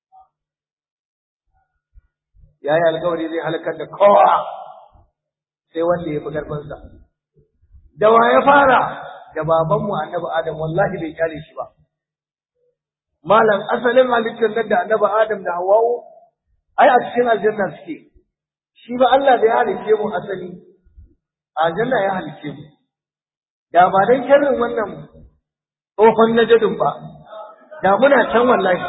[SPEAKER 1] ya yi alkawari zai halakar da kowa sai wanda ya fi ƙarfinsa da wa ya fara da babanmu annabi adam wallahi bai kyale shi ba malam asalin halittar nan da annabi adam da hawa'u ai a cikin aljanna suke shi ba Allah da ya halice mu asali aljanna ya halice mu da ba dan sharrin wannan tsohon najadin ba da muna can wallahi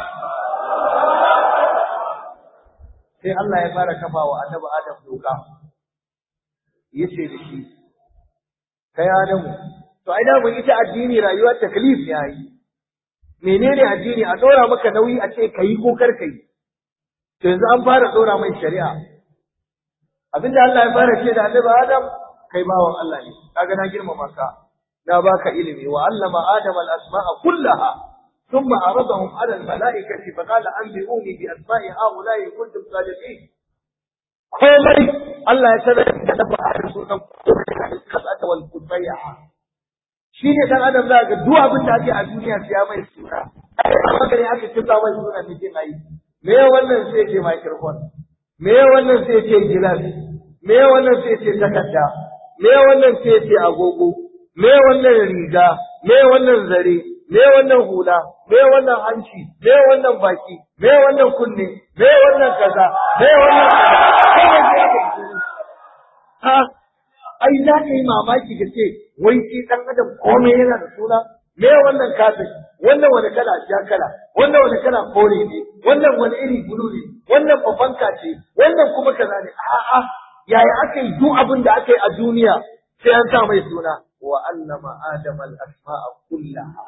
[SPEAKER 1] sai Allah ya fara kafa wa annabi Adam doka yace da shi kai Adamu to ai da mun ita addini rayuwar taklif ne ai menene addini a dora maka nauyi a ce kai ko kar kai to yanzu an fara dora mai shari'a abinda Allah ya fara ce da annabi Adam kai bawan Allah ne kaga na girmama ka na baka ilimi wa allama Adam al-asma'a kullaha ثم عرضهم على الملائكة فقال أنبئوني بأسماء هؤلاء إن كنتم صادقين komai Allah ya sanar da dabba a sunan kasata wal kutayya shi ne dan adam za ga duk abin da ake a duniya sai ya mai suna haka ne aka kinta mai suna ne ke mai me wannan sai ce microphone me wannan sai ce gilas me wannan sai ce takarda me wannan sai ce agogo me wannan riga me wannan zare me wannan hula me wannan hanci me wannan baki me wannan kunne me wannan kaza me wannan kaza ha ai za ka yi mamaki ka ce wai shi dan adam komai yana da suna me wannan kafin wannan wani kala ja kala wannan wani kala kore ne wannan wani iri bulu ne wannan babanka ce wannan kuma kaza ne a'a yaya aka yi duk abin da aka yi a duniya sai an sa mai suna wa allama adama al-asma'a kullaha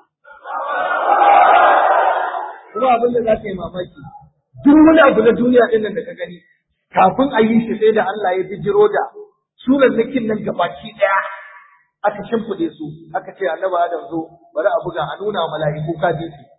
[SPEAKER 1] kuma abin da za ka yi mamaki duk wani abu na duniya ɗin nan da ka gani kafin a yi shi sai da Allah ya bijiro da sunan nakin nan gabaki ɗaya aka shimfiɗe su aka ce annabi Adam zo bari a buga a nuna mala'iku ka je su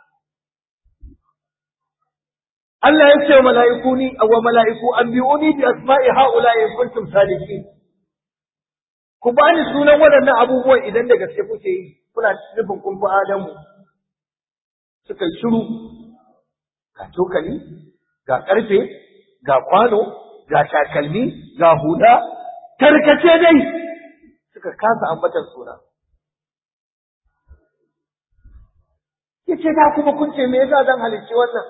[SPEAKER 1] Allah ya ce wa mala'iku ni wa mala'iku anbi'uni bi asma'i haula in kuntum sadiqin ku bani sunan waɗannan abubuwan idan da gaske kuke yi kuna nufin kun fi Adamu suka yi shiru ga cokali ga ƙarfe ga kwano ga takalmi ga huda tarkace dai suka kasa ambatar suna yace da kuma kun ce me yasa zan halicci wannan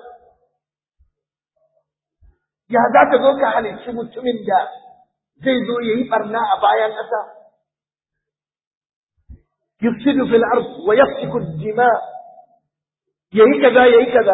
[SPEAKER 1] ya za ka zo ka halicci mutumin da zai zo ya yi barna a bayan ƙasa yufsidu fil ard wa yasfiku dima yayi kaza yayi kaza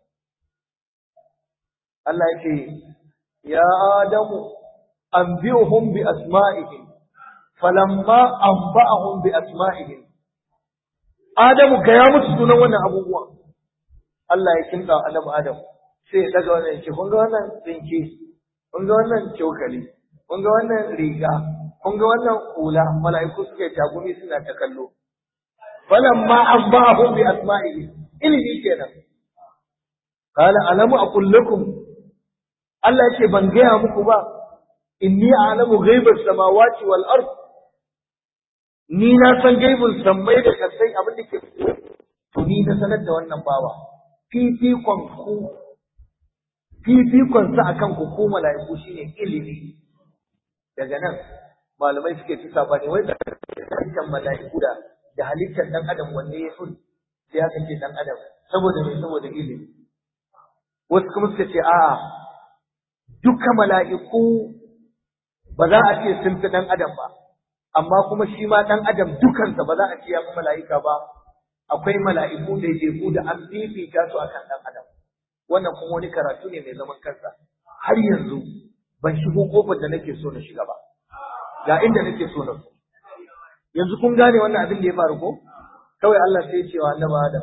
[SPEAKER 1] Allah yake ya adamu anbi'uhum bi asma'ihim falamma anba'ahum bi asma'ihim adamu ga ya musu sunan wannan abubuwa Allah ya kinta annabi adam sai ya daga wannan yake kun ga wannan tsinke kun ga wannan cokali kun ga wannan riga kun ga wannan hula mala'iku suke tagumi suna ta kallo falamma anba'ahum bi asma'ihim ilimi kenan qala alamu aqul lakum Allah yake ban gaya muku ba inni a'lamu ghaibas samawati wal ard ni na san gaibul sammai da kasai abin da ke to ni na sanar da wannan bawa fifikon ku fifikon sa akan ku ko mala'iku shine ilimi daga nan malamai suke ci sabani wai da halittar mala'iku da da halittar dan adam wanne ya fi sai aka ce dan adam saboda me saboda ilimi wasu kuma suka ce a'a duka mala'iku ba za a ce sun fi dan adam ba amma kuma shi ma dan adam dukansa ba za a ce ya fi mala'ika ba akwai mala'iku da jefu da an fifita su akan dan adam wannan kuma wani karatu ne mai zaman kansa har yanzu ban shigo kofar da nake so na shiga ba ga inda nake so na so yanzu kun gane wannan abin da ya faru ko kawai Allah sai ya ce wa annabi Adam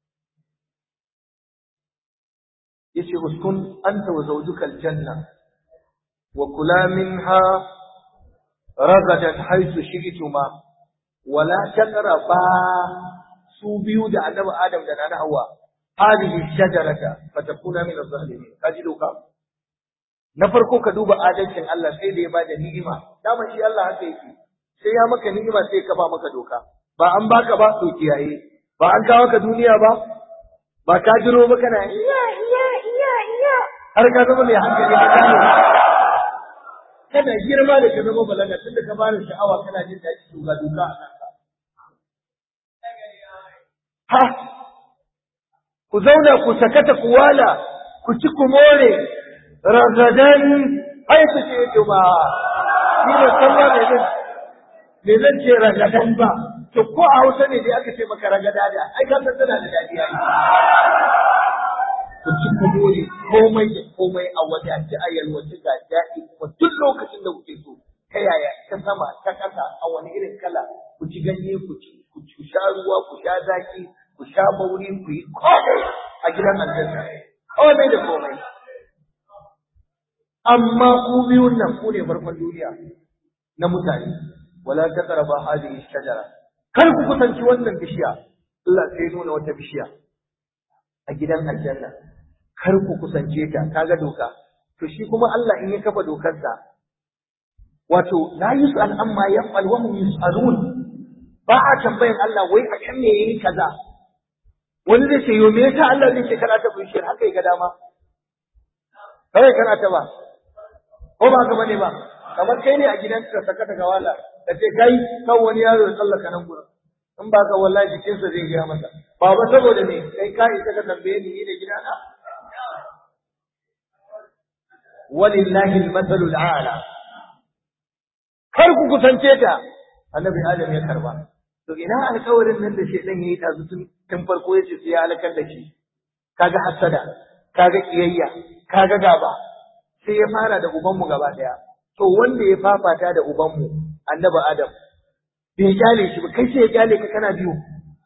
[SPEAKER 1] yace uskun anta wa zawjuka aljanna wa kula minha ragadan haythu shi'tuma wa la taqraba su biyu da annabi Adam da nana Hawwa hadhihi shajarata fatakuna min adh-dhalimin kaji doka na farko ka duba adalcin Allah sai da ya bada ni'ima daman shi Allah haka yake sai ya maka ni'ima sai ka ba maka doka ba an baka ba to kiyaye ba an kawo ka duniya ba ba ka jiro ba kana iya iya iya iya har ka zama mai hankali ka gane kana girma da ka zama balaga tunda ka bani sha'awa kana jin daɗi to ga doka a kanka ha ku zauna ku sakata ku wala ku ci ku more ragadan haifu ce yake ba ni da sallah mai zan me zan ce ragadan ba to ko a hausa ne dai aka ce maka ragada da ai ka san tana da dadi ai ku ci ku more komai da komai a wadace a yalwace ga daɗi kuma duk lokacin da kuke so ta yaya ta sama ta ƙasa a wani irin kala ku ci ganye ku ci ku sha ruwa ku sha zaki ku sha bauri ku yi komai a gidan aljanna komai da komai amma ku biyun nan ku ne farkon duniya na mutane wala taqrabu hadhihi shajara kar ku kusanci wannan bishiya Allah sai nuna wata bishiya a gidan aljanna kar ku kusance ta kaga doka to shi kuma Allah in ya kafa dokarsa wato la yus'al amma yaf'al wa hum yus'alun ba a tambayan Allah wai a kan me yayi kaza wani zai ce yo me yasa Allah zai ce kana ta bishiyar haka ya ga dama kawai kana ta ba ko ba ka bane ba kamar kai ne a gidanka saka ta gawala da ce kai kan wani yaro ya tsallaka nan gurin in ba ka wallahi jikinsa zai gaya masa ba ba saboda me kai ka isa ka tambaye ni ni da gidana walillahi almathalul a'la kar ku kusance ta annabi adam ya karba to ina alƙawarin nan da shedan yayi tazu tun tun farko yace sai ya halakar da shi kaga hasada kaga kiyayya kaga gaba sai ya fara da ubanmu gaba daya to wanda ya fafata da ubanmu annabi adam bai kyale shi ba kai sai ya kyale ka kana biyu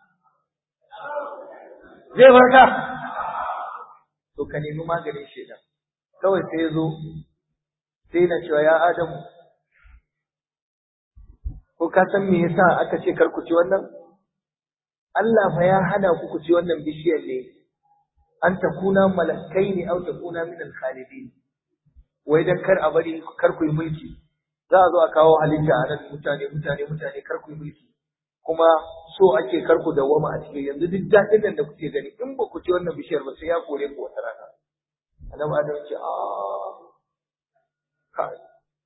[SPEAKER 1] zai farka to ka nemi maganin shedan kawai sai ya zo sai na cewa ya adamu ko ka san me yasa aka ce kar ku ci wannan Allah fa ya hana ku ku ci wannan bishiyar ne an takuna malakai ne au takuna min al-khalidin wai dan kar a bari kar ku yi mulki za a zo a kawo halitta a nan mutane mutane mutane kar ku yi mulki kuma so ake kar ku dawwama a cikin yanzu duk daɗin nan da kuke gani in ba ku ci wannan bishiyar ba sai ya kore ku wata rana annabi adam ce a kai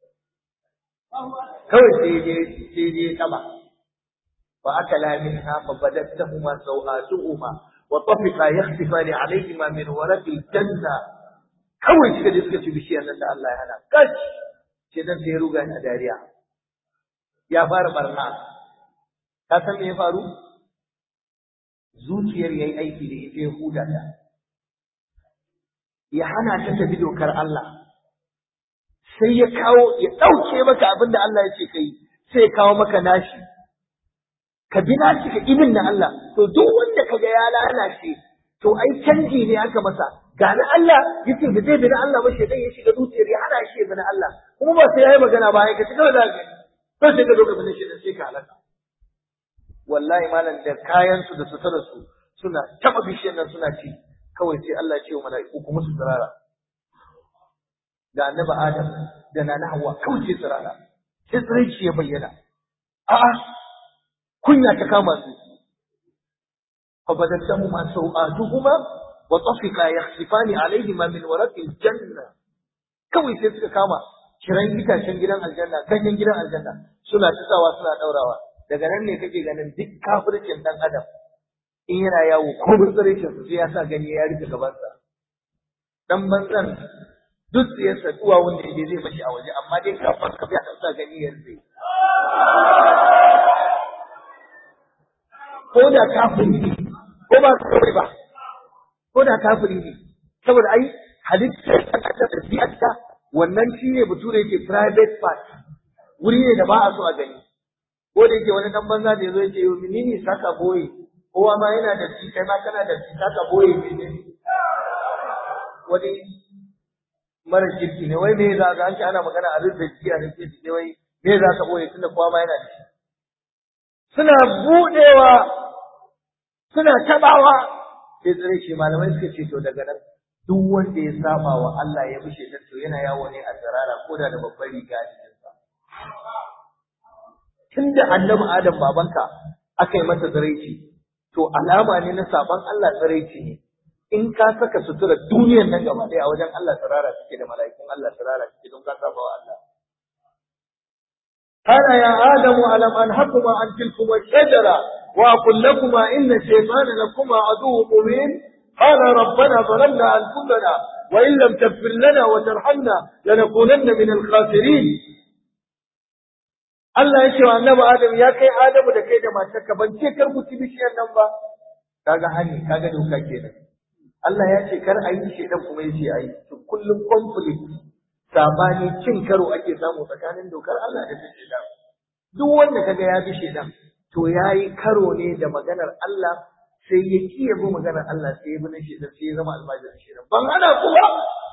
[SPEAKER 1] kawai sai je sai je sama fa akala minha fa badattahuma sawatuhuma wa tafiqa yakhsifani alayhima min waraqil janna kawai suka je suka ci bishiyar nan da Allah ya hana kash sai dan sai ruga ni a dariya ya fara barna ka san me ya faru zuciyar yayi aiki da ita ya huda ta ya hana ta tafi dokar Allah sai ya kawo ya ɗauke maka abin da Allah ya ce kai sai ya kawo maka nashi ka bi nashi ka ibin na Allah to duk wanda kaga ya lalace to ai canji ne aka masa ga na Allah yace ba zai bi na Allah ba shedan ya shiga zuciyar ya hana shi bi na Allah kuma ba sai yayi magana ba ya kace kawai za ka to sai ka zo ka bi shedan sai ka halaka wallahi malam da kayan su da sutura su suna taba bishiyar nan suna ci kawai sai Allah ya ce wa mala'iku kuma su tsirara da annabi Adam da nana Hawwa kawai sai tsirara sai tsiraici ya bayyana a'a kunya ta kama su fa badaltahu ma sau'atuhuma wa tafiqa yakhsifani alayhima min waraqil janna kawai sai suka kama kiran itacen gidan aljanna ganyen gidan aljanna suna tsawa suna daurawa daga nan ne kake ganin duk kafircin dan adam in yana yawo ko burtsaricin sai ya sa gani ya rufe gabansa dan banzan duk ya saduwa wanda yake zai mashi a waje amma dai kafin ka ya sa gani ya rufe ko da kafiri ne ko ba kawai ba ko da kafiri ne saboda ai halittar ta da ɗabi'arta wannan shi ne bature yake private part wuri ne da ba a so a gani ko da yake wani dan banza da yazo yake yo menene saka boye kowa ma yana da shi kai ma kana da shi saka boye ne wani mara kirki ne wai me za ka an ce ana magana a rufe jiya ne ce wai me za ka boye tunda kowa ma yana da shi suna budewa suna tabawa sai tsare shi malamai suka ce to daga nan duk wanda ya saba wa Allah ya bushe ta to yana yawo ne a tsirara ko da da babbar riga a cikinsa tunda annabi Adam babanka aka yi masa tsiraici to alama ne na saban Allah tsiraici ne in ka saka sutura duniyar nan gaba ɗaya a wajen Allah tsirara suke da mala'ikun Allah tsirara suke don ka saba wa Allah قال يا آدم ألم أنهكما عن تلكما الشجرة وأقل لكما إن الشيطان لكما عدو مبين قال ربنا ظلمنا أنفسنا وإن لم تغفر لنا وترحمنا لنكونن من الخاسرين Allah ya ce wa annabi Adam ya kai Adamu da kai da matarka ban ce kar ku ci bishiyar nan ba kaga hani kaga doka kenan Allah ya ce kar a yi shedan kuma ya ce a yi to kullum conflict sabani cin karo ake samu tsakanin dokar Allah da ta shedan duk wanda kaga ya bi shedan to yayi karo ne da maganar Allah sai ya ki ya bi maganar Allah sai ya bi na shedan sai ya zama almajirin shedan ban hana ku ba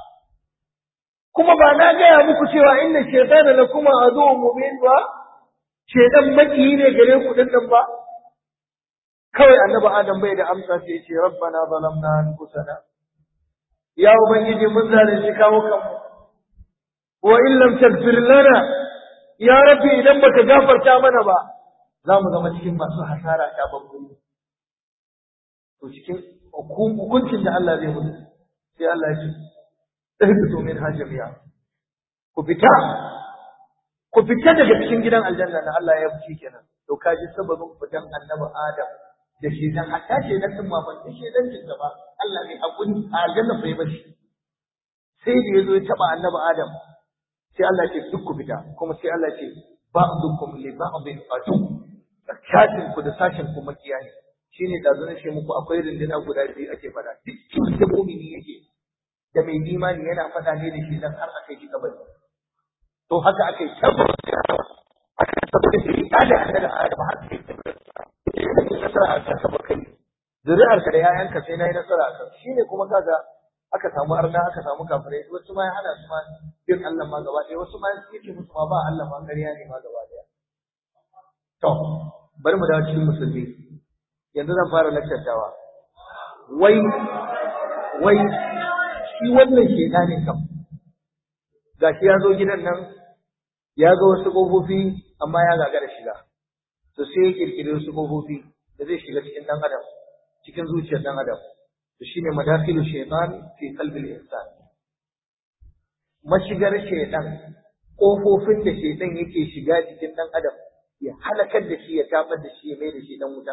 [SPEAKER 1] kuma ba na gaya muku cewa inna shaytana lakuma aduwwun mubin ba shedan makiyi ne gare ku din nan ba kawai annabi adam bai da amsa sai ya ce rabbana zalamna anfusana ya ubangiji mun zalunci kawo kanmu wa in lam taghfir lana ya rabbi idan baka gafarta mana ba za mu zama cikin masu hasara ta babbu to cikin hukuncin da Allah zai mutu sai Allah ya ce ihbitu min hajamiya ku fita ku fita daga cikin gidan aljanna na Allah ya fice kenan to kaji sababin fitan annabi Adam da shi dan hatta ce dan din ma ban shi dan jin ba Allah ne hakuri a aljanna bai bashi sai da yazo ya taba annabi Adam sai Allah ya ce duk ku fita kuma sai Allah ya ce ba'dukum li ba'din adu sashin ku da sashin ku makiya ne shine da zan ce muku akwai rinduna guda biyu ake fada duk da mu'mini yake da mai imani yana fada ne da shi dan har aka yi kabari to haka aka yi tabbata aka tabbata da ya da hada da Adam har sai yi nasara a kansa ba kai zuri'ar ka da ƴaƴanka sai nayi nasara a kansa shine kuma kaga aka samu arna aka samu kafirai wasu ma ya hana su ma bin Allah ma gaba ɗaya wasu ma yake musu ma ba Allah ma ƙarya ne ma gaba ɗaya to bari mu dawo cikin musulmi yanzu zan fara lakcantawa wai wai shi wannan shedanin kam gashi ya zo gidan nan ya ga wasu ƙofofi amma ya gagara shiga to sai ya kirkiri wasu ƙofofi da zai shiga cikin ɗan adam cikin zuciyar ɗan adam to shine madakhilu shaytan fi qalbil insan mashigar shaytan ƙofofin da shaytan yake shiga cikin ɗan adam ya halakar da shi ya tabar da shi ya mai da shi ɗan wuta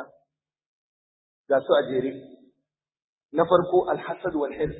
[SPEAKER 1] ga su a jere na farko alhasad wal hirs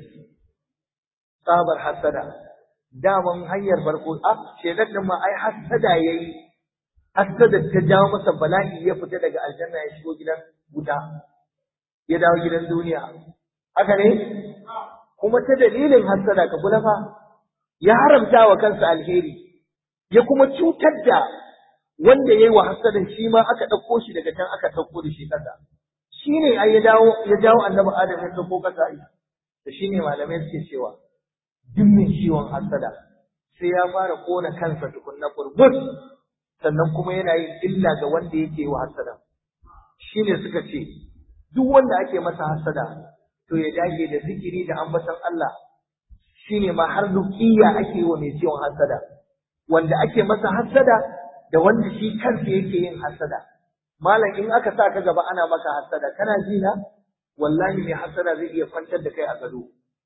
[SPEAKER 1] tsabar hasada daman hanyar farko a shaytan din ma ai hasada yayi hassada ta jawo masa bala'i ya fita daga aljanna ya shigo gidan wuta ya dawo gidan duniya haka ne kuma ta dalilin hassada ka kula fa ya haramta wa kansa alheri ya kuma cutar da wanda yayi wa hassadan shi ma aka ɗauko shi daga can aka ɗauko da shi ƙasa shi ne ai ya dawo ya jawo annabi adam ya ɗauko ƙasa ai da shi ne malamai suke cewa duk mai ciwon hassada sai ya fara kona kansa tukunna burbus sannan kuma yana yin illa ga wanda yake wa hasada shine suka ce duk wanda ake masa hasada to ya dage da zikiri da ambaton Allah shine ma har ruqiyya ake wa mai ciwon hasada wanda ake masa hasada da wanda shi kansa yake yin hasada malam in aka sa ka gaba ana maka hasada kana ji na wallahi mai hasada zai iya kwantar da kai a gado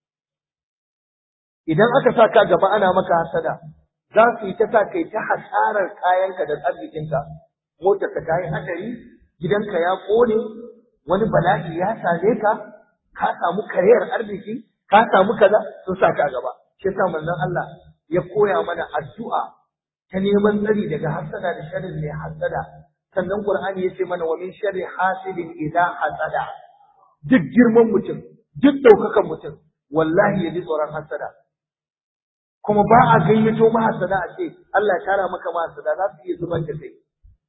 [SPEAKER 1] idan aka sa ka gaba ana maka hasada za su yi ta sa kai ta hasarar kayanka da arzikinka motar ka ta yi hadari gidanka ya kone wani bala'i ya same ka ka samu kariyar arziki ka samu kaza sun sa ka gaba shi yasa manzon Allah ya koya mana addu'a ta neman tsari daga hasada da sharrin mai hasada sannan Qur'ani ya ce mana wa min sharri hasidin idza hasada duk girman mutum duk daukakan mutum wallahi ya ji tsoron hasada kuma ba a gayyato mahasada a ce Allah ya tara maka mahasada za su iya zubar da kai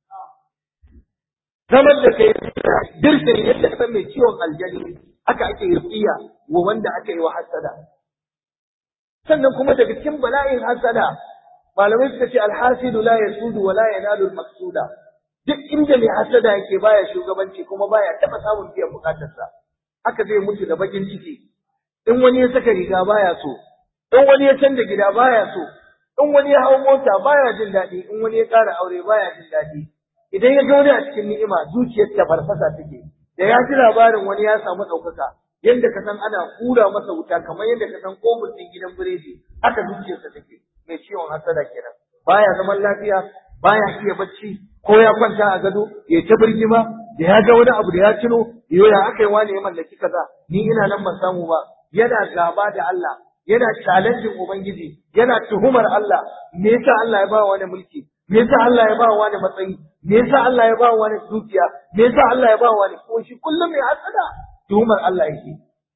[SPEAKER 1] zaman da kai dirshin yadda ka mai ciwon aljani haka ake rufiya wa wanda aka yi wa hasada sannan kuma daga cikin bala'in hasada malamai suka ce alhasidu la yasudu wa la yanalu almaqsuda duk inda mai hasada yake baya shugabanci kuma baya taba samun biyan bukatarsa haka zai mutu da bakin ciki in wani ya saka riga baya so in wani ya canza gida baya so in wani ya hau mota baya jin daɗi in wani ya ƙara aure baya jin daɗi idan ya ga wani a cikin ni'ima zuciyar ta farfasa take da ya ji labarin wani ya samu ɗaukaka yadda ka san ana hura masa wuta kamar yadda ka san kofin ɗin gidan biredi haka zuciyarsa take mai ciwon hasada kenan baya zaman lafiya baya iya bacci ko ya kwanta a gado ya ta birgima da ya ga wani abu da ya tuno yo ya aka yi wani ya mallaki kaza ni ina nan ban samu ba yana gaba da Allah yana challenging ubangiji yana tuhumar Allah me yasa Allah ya ba wani mulki me yasa Allah ya ba wani matsayi me yasa Allah ya ba wani dukiya me yasa Allah ya ba wani ko shi kullum mai hasada tuhumar Allah yake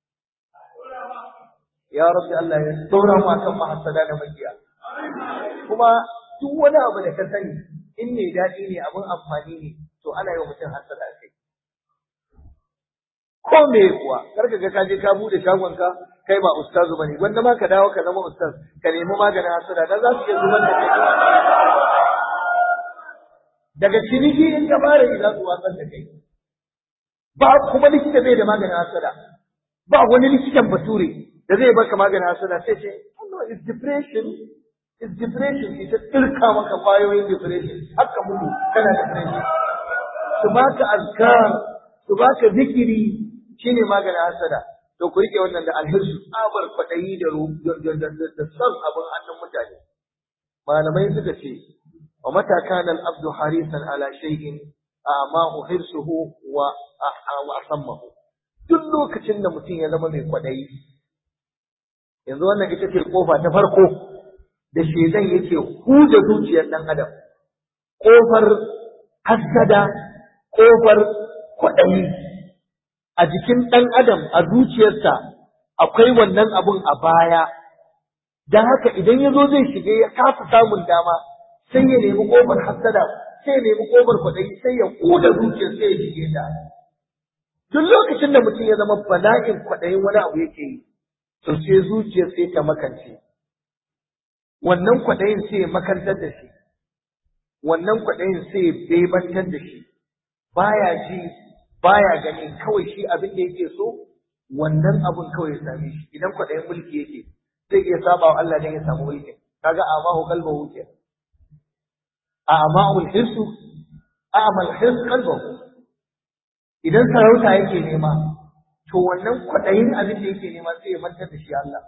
[SPEAKER 1] ya rabbi Allah ya tsora mu akan mahasada da makiya kuma duk wani abu da ka sani in mai daɗi ne abin amfani ne to ana yi wa mutum hasada kai ko me kuwa karka ga ka je ka bude shagon ka kai ba ustazu bane wanda ma ka dawo ka zama ustaz ka nemi maganin hasada dan za su iya zubar da kai daga ciniki in ka fara yi za su watsar da kai ba kuma likita bai da maganin hasada ba wani likitan bature da zai baka maganin hasada sai ce no is depression is depression ita tsirka maka kwayoyin depression haka mutu kana depression su baka azkar su baka zikiri shine maganin hasada to ku rike wannan da alhirsu tsabar kwaɗayi da da son abin hannun mutane malamai suka ce wa mata kana al-abdu harisan ala shay'in amahu hirsuhu wa wa asammahu duk lokacin da mutum ya zama mai kwaɗayi yanzu wannan ita ce kofa ta farko da shedan yake huda zuciyar dan adam kofar hasada kofar kwaɗayi a jikin ɗan adam a zuciyarsa akwai wannan abun a baya don haka idan ya zo zai shige ya kasa samun dama sai ya nemi ƙofar hasada sai ya nemi ƙofar kwaɗayi sai ya ƙuda zuciyar sai ya shige ta duk lokacin da mutum ya zama bala'in kwaɗayin wani abu yake yi to sai zuciyar sai ta makance wannan kwaɗayin sai ya makantar da shi wannan kwaɗayin sai ya bebantar da shi baya ji baya gani kawai shi abin da yake so wannan abun kawai ya same shi idan kwaɗayin mulki yake zai iya saba wa Allah dan ya samu mulki kaga amahu qalbahu ke a amahu hirsu amal hirs qalbahu idan sarauta yake nema to wannan kwaɗayin abin da yake nema sai ya mantar da shi Allah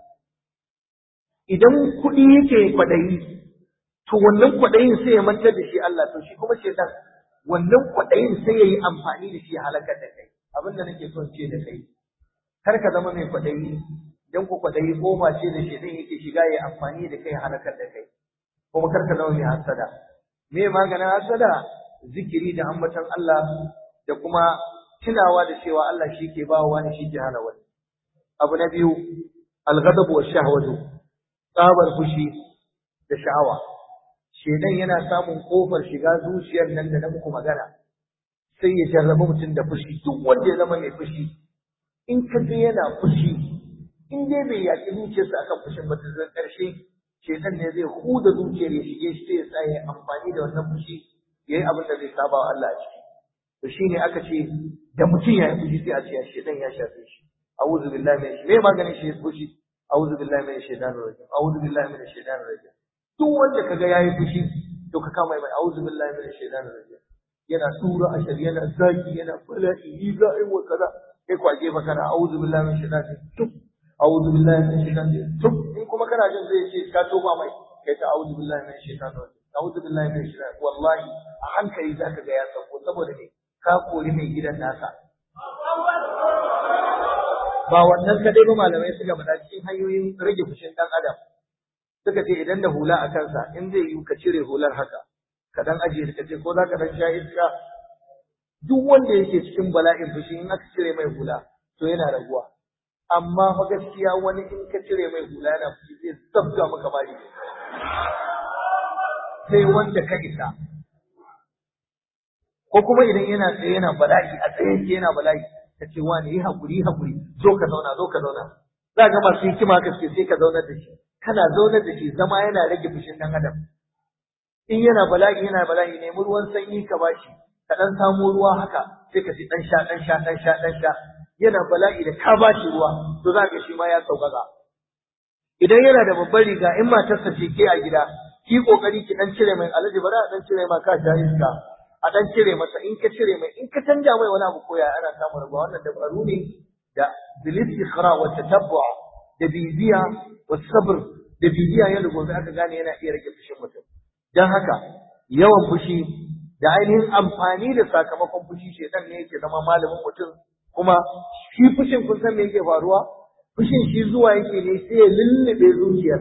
[SPEAKER 1] idan kuɗi yake kwaɗayi to wannan kwaɗayin sai ya mantar da shi Allah to shi kuma shedan wannan kwaɗayin sai ya yi amfani da shi ya halakar da kai abin da nake son ce da kai kar ka zama mai kwaɗayi don ku kwaɗayi goma ce da shedan yake shiga ya amfani da kai ya halakar da kai kuma kar ka zama mai hasada me maganin hasada zikiri da ambaton Allah da kuma tunawa da cewa Allah shi ke bawa wani shi ke hana wani abu na biyu alghadabu wa shahwatu tsabar fushi da sha'awa shedan yana samun kofar shiga zuciyar nan da na muku magana sai ya jarraba mutum da fushi duk wanda ya zama mai fushi in ka je yana fushi in dai bai yaƙi zuciyarsa akan fushin ba ta ƙarshe shedan ne zai huda zuciyar ya shige shi sai ya tsaya ya amfani da wannan fushi ya yi abin da zai saba wa Allah a ciki to shine aka ce da mutum ya yi fushi sai a ce shedan ya shafe shi a'udhu billahi minash me maganin shi fushi a'udhu billahi minash shaitanir rajim a'udhu billahi minash shaitanir rajim duk wanda kaga yayi fushi to ka kama mai a'udhu billahi minash shaitanir rajim yana tura ashar yana zaki yana bala'i ni za a yi wa kaza kai kwaje fa kana a'udhu billahi minash shaitanir rajim a'udhu billahi minash shaitanir rajim in kuma kana jin zai ce ka toba mai kai ta a'udhu billahi minash shaitanir rajim a'udhu billahi minash shaitanir wallahi a hankali zaka ga ya sauko saboda ne ka kori mai gidan nasa ba wannan kadai ba malamai suka faɗa cikin hanyoyin rage fushin ɗan adam suka ce idan da hula a kansa in zai yi ka cire hular haka ka dan ajiye ka ce ko za ka dan sha iska duk wanda yake cikin bala'in fushi in aka cire mai hula to yana raguwa amma fa gaskiya wani in ka cire mai hula yana fushi zai sabga maka bari sai wanda ka isa ko kuma idan yana tsaye yana bala'i a tsaye yake yana bala'i ka ce wani yi haƙuri yi haƙuri zo ka zauna zo ka zauna za ga masu hikima ka ce sai ka zaunar da shi kana zaunar da shi zama yana rage fushin ɗan adam in yana bala'i yana bala'i nemi ruwan sanyi ka bashi ka ɗan samo ruwa haka sai ka ci ɗan sha ɗan sha ɗan sha ɗan sha yana bala'i da ka bashi ruwa to za ka shi ma ya sauƙaƙa idan yana da babbar riga in matarsa ce ke a gida ki kokari ki dan cire mai alaji bari a dan cire ma ka sha iska a dan cire masa in ka cire mai in ka canja mai wani abu koya ana samun rabuwa wannan dabaru ne da bil istikhra wa tatabbu da bibiya wa sabr da bibiya yadda gobe aka gane yana iya rage fushin mutum dan haka yawan fushi da ainihin amfani da sakamakon fushi shedan ne yake zama malamin mutum kuma shi fushin kun san me yake faruwa fushin shi zuwa yake ne sai ya lullube zuciyar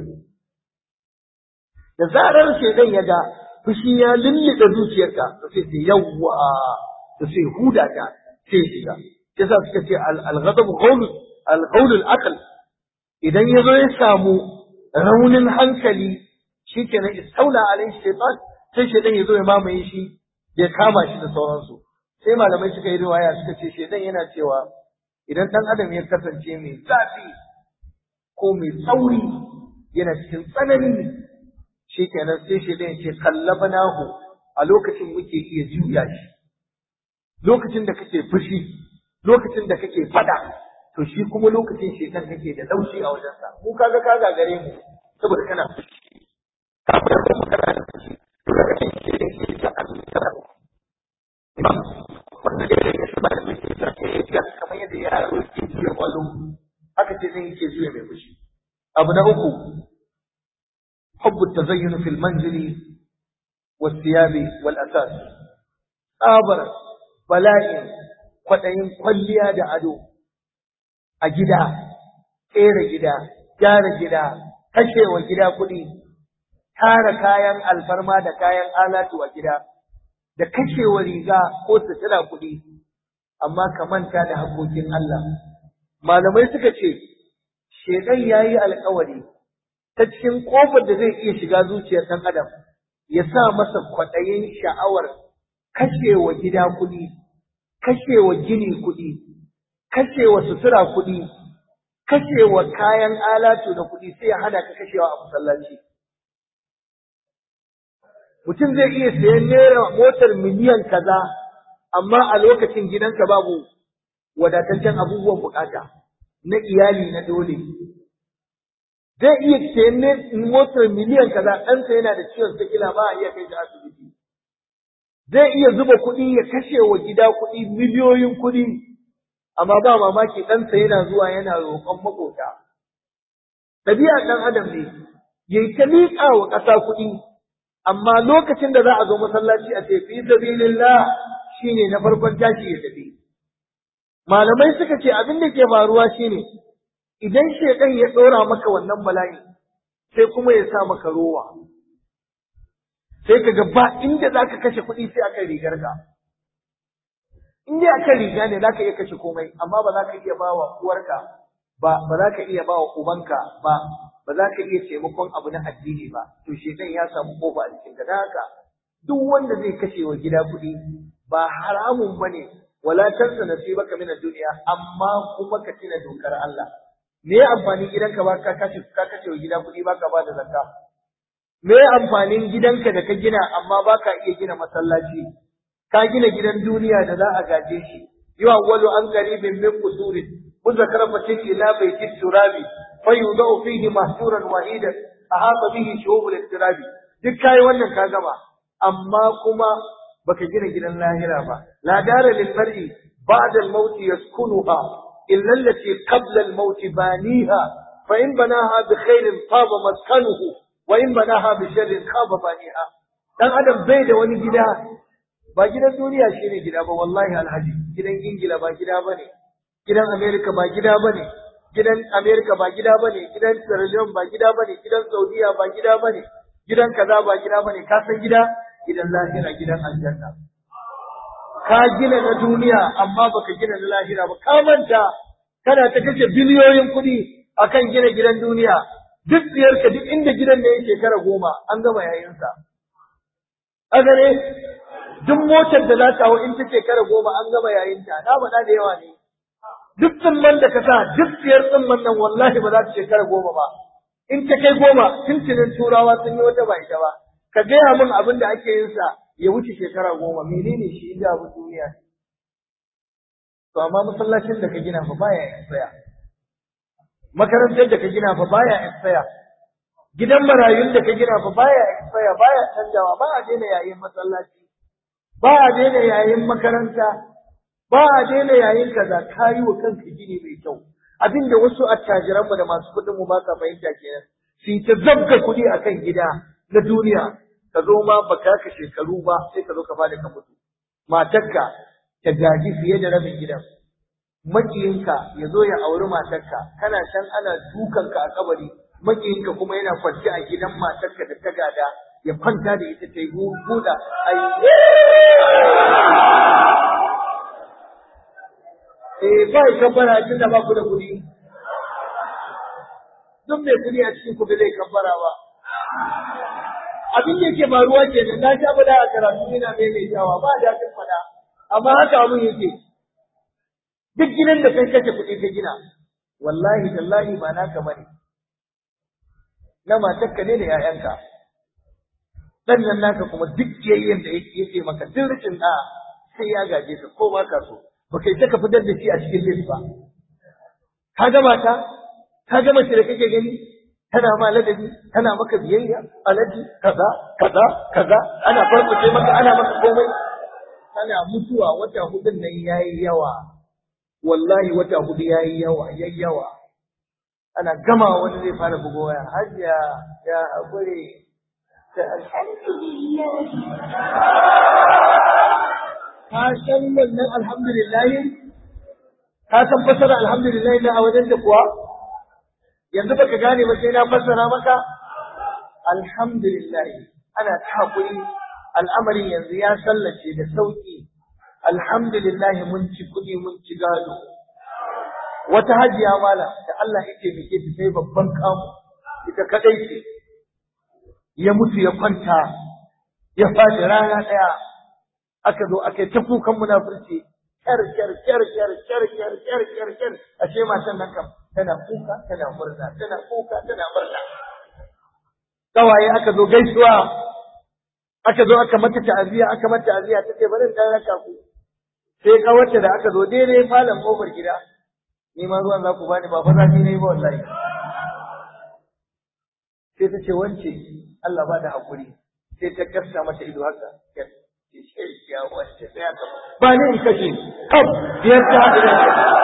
[SPEAKER 1] da zarar shedan ya ga fushi ya lullube zuciyarka to sai sai yawwa to sai huda ta sai shiga yasa suka ce al-ghadab qawl al-qawl al-aql idan yazo ya samu raunin hankali shikenan istaula alai shaytan sai shedan yazo ya mamaye shi ya kama shi da sauransu sai malamai suka yi riwaya suka ce shedan yana cewa idan dan adam ya kasance mai zafi ko mai tsauri yana cikin tsanani shi kenan sai shi ɗaya ce kallabanahu a lokacin muke iya juya shi lokacin da kake fushi lokacin da kake fada to shi kuma lokacin shekan kake da laushi a wajensa mu kaga ka gagare mu saboda kana fushi kafin da kana da fushi to lokacin shi ne ke da alƙara wanda ya rage shi ba da muke da ke yi kamar yadda yaro ke juya kwallo haka ce zai ke juya mai fushi abu na uku حب التزين في المنزل والثياب والأساس آبر بلاء kwaɗayin kwalliya da ado a gida, ƙera gida, gyara gida, kashewa gida kuɗi, tara kayan alfarma da kayan alatu a gida, da kashewa riga ko sutura kuɗi, amma ka manta da haƙoƙin Allah. Malamai suka ce, Shekan ya yi alkawari ta cikin ƙofar da zai iya shiga zuciyar ɗan adam ya sa masa kwaɗayin sha'awar kashewa gida kuɗi, kashewa gini kuɗi, kashewa sutura kuɗi, kashewa kayan alatu da kuɗi sai ya hana ka kashewa a masallaci. Mutum zai iya sayan naira motar miliyan kaza, amma a lokacin gidanka babu wadataccen abubuwan bukata na iyali na dole. zai iya sayan motar miliyan kaza ɗansa yana da ciwon sikila ba a iya kai shi asibiti zai iya zuba kuɗi ya kashe wa gida kuɗi miliyoyin kuɗi amma ba mamaki ɗansa yana zuwa yana roƙon maƙota ɗabi'a ɗan adam ne ya yi ta miƙa wa ƙasa kuɗi amma lokacin da za a zo masallaci a ce fi sabilillah shine na farkon tashi ya tafi malamai suka ce abin da ke faruwa shine idan shekan ya ɗora maka wannan bala'i sai kuma ya sa maka rowa sai ka ga ba inda za ka kashe kuɗi sai akan rigar ka in dai akan riga ne za ka iya kashe komai amma ba za ka iya ba wa uwarka ba ba za ka iya ba wa ubanka ba ba za ka iya taimakon abu na addini ba to shekan ya samu kofa a cikin ka haka duk wanda zai kashe wa gida kuɗi ba haramun bane wala tansa nasibaka min ad-dunya amma kuma ka tina dokar Allah me ya amfanin gidanka ba ka kashe ka kashe wa gida kuɗi ba ka ba da zakka me ya amfanin gidanka da ka gina amma ba ka iya gina masallaci ka gina gidan duniya da za a gaje shi yawa walu an qaribin min qusurin وذكر فتيك إلى بيت التراب فيوضع فيه مهجورا وحيدا أحاط به شعوب الاقتراب duk kai wannan ka gama amma kuma baka gina gidan lahira ba la dara lil mar'i ba'da al maut yaskunuha illa allati qabla al maut baniha fa in banaha bi khairin taba maskanuhu wa in banaha bi sharrin khaba baniha dan adam bai da wani gida ba gidan duniya shine gida ba wallahi alhaji gidan ingila ba gida bane gidan america ba gida bane gidan america ba gida bane gidan sierra leone ba gida bane gidan saudiya ba gida bane gidan kaza ba gida bane ka san gida gidan lahira gidan aljanna ka gina na duniya amma baka gina na lahira ba ka manta kana ta kashe biliyoyin kuɗi akan gina gidan duniya duk biyarka duk inda gidan da yake shekara goma an gama yayinsa a gare duk motar da za ta hau in ta shekara goma an gama yayinta na faɗa da yawa ne duk tsimman da ka sa duk biyar tsimman nan wallahi ba za ta shekara goma ba in ta kai goma tuntunin turawa sun yi wata ba ita ba ka gaya min abin da ake yin sa ya wuce shekara goma menene shi inda abin duniya ne to amma masallacin da ka gina fa baya expire makarantar da ka gina fa baya expire gidan marayun da ka gina fa baya expire baya canjawa ba a daina yayin masallaci ba a daina yayin makaranta ba a daina yayin kaza ka yi wa kanka gini mai kyau abinda wasu attajiranmu da masu kuɗin mu ba ka fahimta kenan su ta zabga kuɗi akan gida na duniya ka zo ma baka ka shekaru ba sai ka zo ka fada ka mutu matarka ta gaji fiye da rabin gidan makiyinka ya zo ya auri matarka kana can ana dukanka a kabari makiyinka kuma yana kwance a gidan matarka da ta gada ya kwanta da ita ta yi buɗa ai eh ba kabbara tun da ba ku da kuɗi duk mai kuɗi a cikin ku bai zai kabbara ba abin da yake faruwa ke nan na sha bada a karatu ina maimaitawa ba daɗin fada amma haka abin yake duk gidan da kai kashe kuɗi ka gina wallahi tallahi ba naka bane na matarka ne da 'ya'yanka dan nan naka kuma duk kiyayyen da yake maka duk rikin da sai ya gaje ka ko ba ka so ba kai ka fitar da shi a cikin list ba ka ga mata ka ga mace da kake gani tana ma ladabi tana maka biyayya alaji kaza kaza kaza ana farface maka ana maka komai kana mutuwa wata hudun nan yayi yawa wallahi wata hudu yayi yawa yayi yawa ana gama wani zai fara bugo waya hajiya ya hakuri ta alhamdulillah ka san wannan alhamdulillah ka san fasara alhamdulillah na a wajen da kuwa yanzu baka gane ba sai na fassara maka alhamdulillah ana ta hakuri al'amarin yanzu ya sallace da sauki alhamdulillah mun ci kuɗi mun ci gado wata hajiya mala da Allah yake mike ta sai babban kamu ita kadai ce ya mutu ya kwanta ya faɗi rana ɗaya aka zo aka yi ta kukan munafurci kyar kyar kyar kyar kyar kyar kyar kyar kyar ashe matan nan kam tana kuka tana murna tana kuka tana murna kawaye aka zo gaisuwa aka zo aka mata ta'aziya aka mata ta'aziya tace bari in dan raka ku sai kawarta da aka zo daidai falon kofar gida ni ma ruwan za ku bani ba fa zafi ne ba wallahi sai ta ce wance Allah ba da hakuri sai ta kasta mata ido haka ya wance sai aka ba ne in kashe kaf biyar ta haɗu da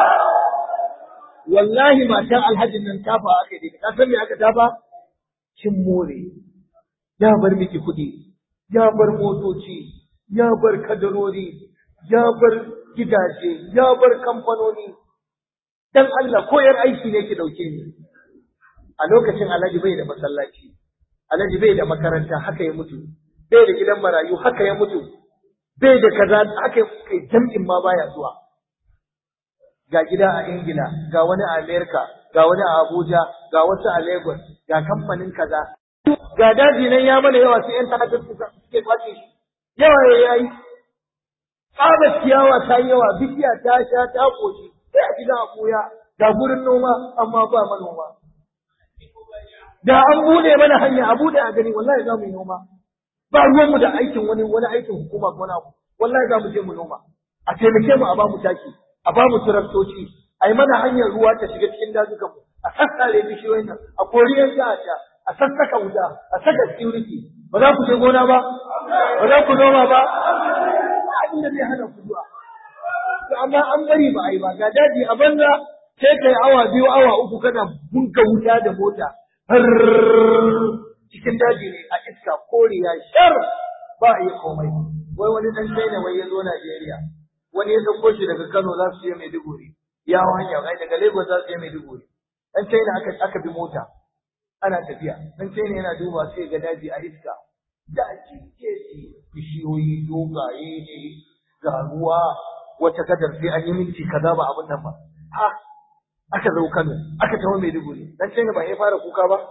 [SPEAKER 1] wallahi matan alhajin nan tafa aka yi ka san me aka tafa kin more ya bar miki kuɗi ya bar motoci ya bar kadarori ya bar gidaje ya bar kamfanoni dan Allah ko yar aiki ne ki dauke ni a lokacin Alhaji bai da masallaci Alhaji bai da makaranta haka ya mutu bai da gidan marayu haka ya mutu bai da kaza haka kai jam'in ma baya zuwa ga gida a Ingila ga wani a Amerika ga wani a Abuja ga wasu a Lagos ga kamfanin kaza ga daji nan ya mana yawa sai yan ta'addar suke kwace shi yawa ya yi tsaba ciyawa ta yi yawa bishiya ta sha ta koshi sai a gida a koya ga gurin noma amma ba manoma da an bude mana hanya a bude a gani wallahi za mu yi noma ba ruwanmu da aikin wani wani aikin hukuma ko wani abu wallahi za mu je mu noma a taimake mu a ba mu taki a ba mu taraktoci a yi mana hanyar ruwa ta shiga cikin dazukan mu a sassare bishiyoyin nan a kori yan ta'adda a sassaka wuta a saka security ba za ku je gona ba ba za ku noma ba abin da zai hana ku zuwa to amma an bari ba a yi ba ga daji a banza sai kai awa biyu awa uku kana bunka wuta da mota har cikin daji ne a iska koriya shar ba a yi komai wai wani dan China wai ya zo Najeriya wani ya dauko shi daga Kano za su je Maiduguri ya hanya ai daga Lagos za su je Maiduguri dan China aka aka bi mota ana tafiya dan China yana duba sai ga daji a iska daji keji bishiyoyi dogaye ne ga ruwa wata kadar sai an yi minti kaza ba abin nan ba ha aka zo Kano aka tawo Maiduguri dan China ba ya fara kuka ba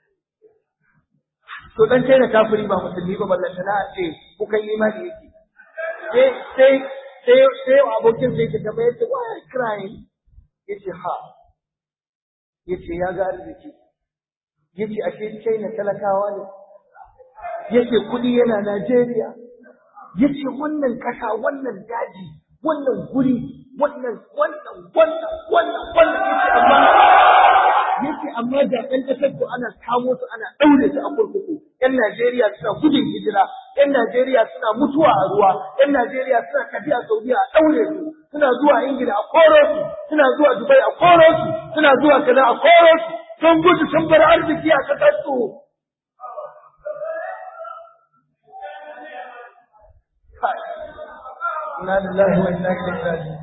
[SPEAKER 1] to dan China kafiri ba musulmi ba ballanta na ce kukan imani yake sai sai sai sai abokin sai ta bai ce why are you crying yace ha yace ya ga arziki yace ashe China talakawa ne yace kudi yana Najeriya yace wannan kasa wannan daji wannan guri wannan wannan wannan wannan wannan yace amma yace amma da ɗan ƙasar ku ana kamo su ana ɗaure su a kurkuku ƴan Najeriya suna gudun hijira ƴan Najeriya suna mutuwa a ruwa ƴan Najeriya suna tafiya Saudiya a ɗaure su suna zuwa Ingila a koro su suna zuwa Dubai a koro su suna zuwa kaza a koro su sun gudu sun bar arziki a ƙasar su Inna lillahi wa inna ilaihi raji'un.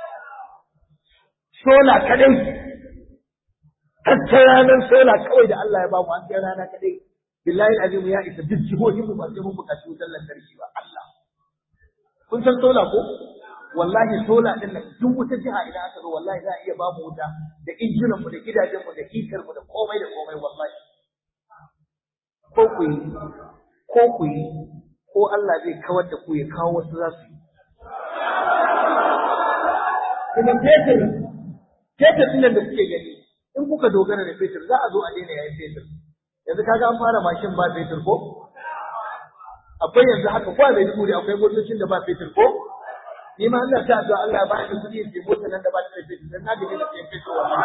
[SPEAKER 1] Sola kadai tattar ranar sola kawai da Allah ya bamu an kai rana kadai billahi azim ya isa duk jihohin mu ba sai mun buƙaci wutar lantarki ba Allah kun san sola ko wallahi sola din nan duk wata jiha idan aka zo wallahi za a iya bamu wuta da injinan mu da gidajen mu da hitar mu da komai da komai wallahi ko ku yi ko ku yi ko Allah zai kawar da ku ya kawo wasu za su yi kuma fetur fetur ɗin da kuke gani in kuka dogara da fetur za a zo a daina yayin fetur yanzu kaga an fara mashin ba fetur ko akwai yanzu haka ko mai dubu akwai motocin da ba fetur ko ni ma Allah ta addu'a Allah ya ba ni kuɗi ke mota nan da ba ta fetur dan na gaji da sayan fetur wallahi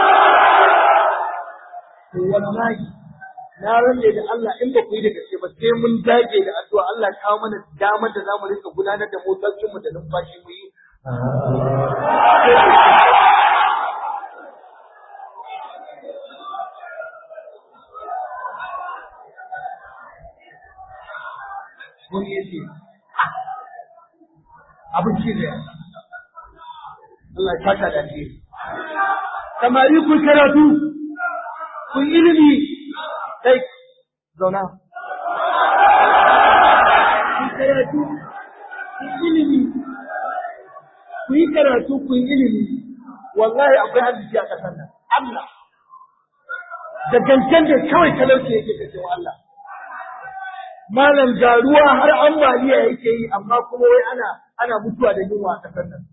[SPEAKER 1] wallahi na rage da Allah in ba ku yi da gaske ba sai mun dage da addu'a Allah ya kawo mana damar da za mu rinka gudanar da motocinmu da numfashi mu yi wani ya ce abinci da Allah ya saka da ke samari kun karatu kun ilimi kai zauna kun karatu kun ilimi ku yi karatu ku yi ilimi wallahi akwai arziki a ƙasar nan Allah da gangan da kawai talauci yake da cewa Allah malam ga ruwa har ambaliya yake yi amma kuma wai ana ana mutuwa da yunwa a ƙasar nan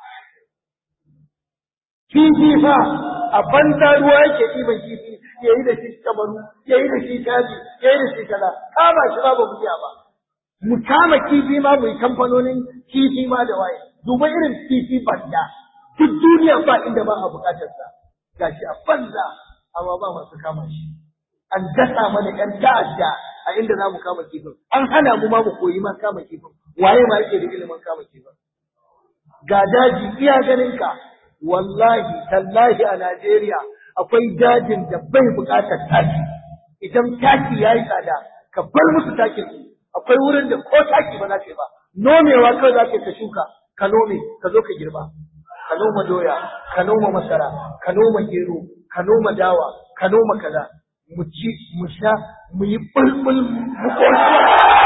[SPEAKER 1] kifi fa a banza ruwa yake ɗiban kifi ya yi da shi kamaru ya yi da shi kaji ya yi da shi kaza kama shi ba ba mu iya ba mu kama kifi ma mu yi kamfanonin kifi ma da waye duba irin kifi banda duk duniya ba inda ba a bukatar sa gashi a banza amma ba masu kama shi an dasa mana ƴan ta'adda a inda za mu kama kifin an hana mu ma mu koyi ma kama kifin waye ma yake da ilimin kama kifin ga daji iya ganin ka wallahi tallahi a Najeriya akwai dajin da bai bukatar taki idan taki yayi tsada ka bar musu takin su akwai wurin da ko taki ba za ka yi ba nomewa kawai za ka ka shuka ka nome ka zo ka girba ka noma doya ka noma masara ka noma gero ka noma dawa ka noma kaza mu ci mu sha mu yi bulbul mu koshi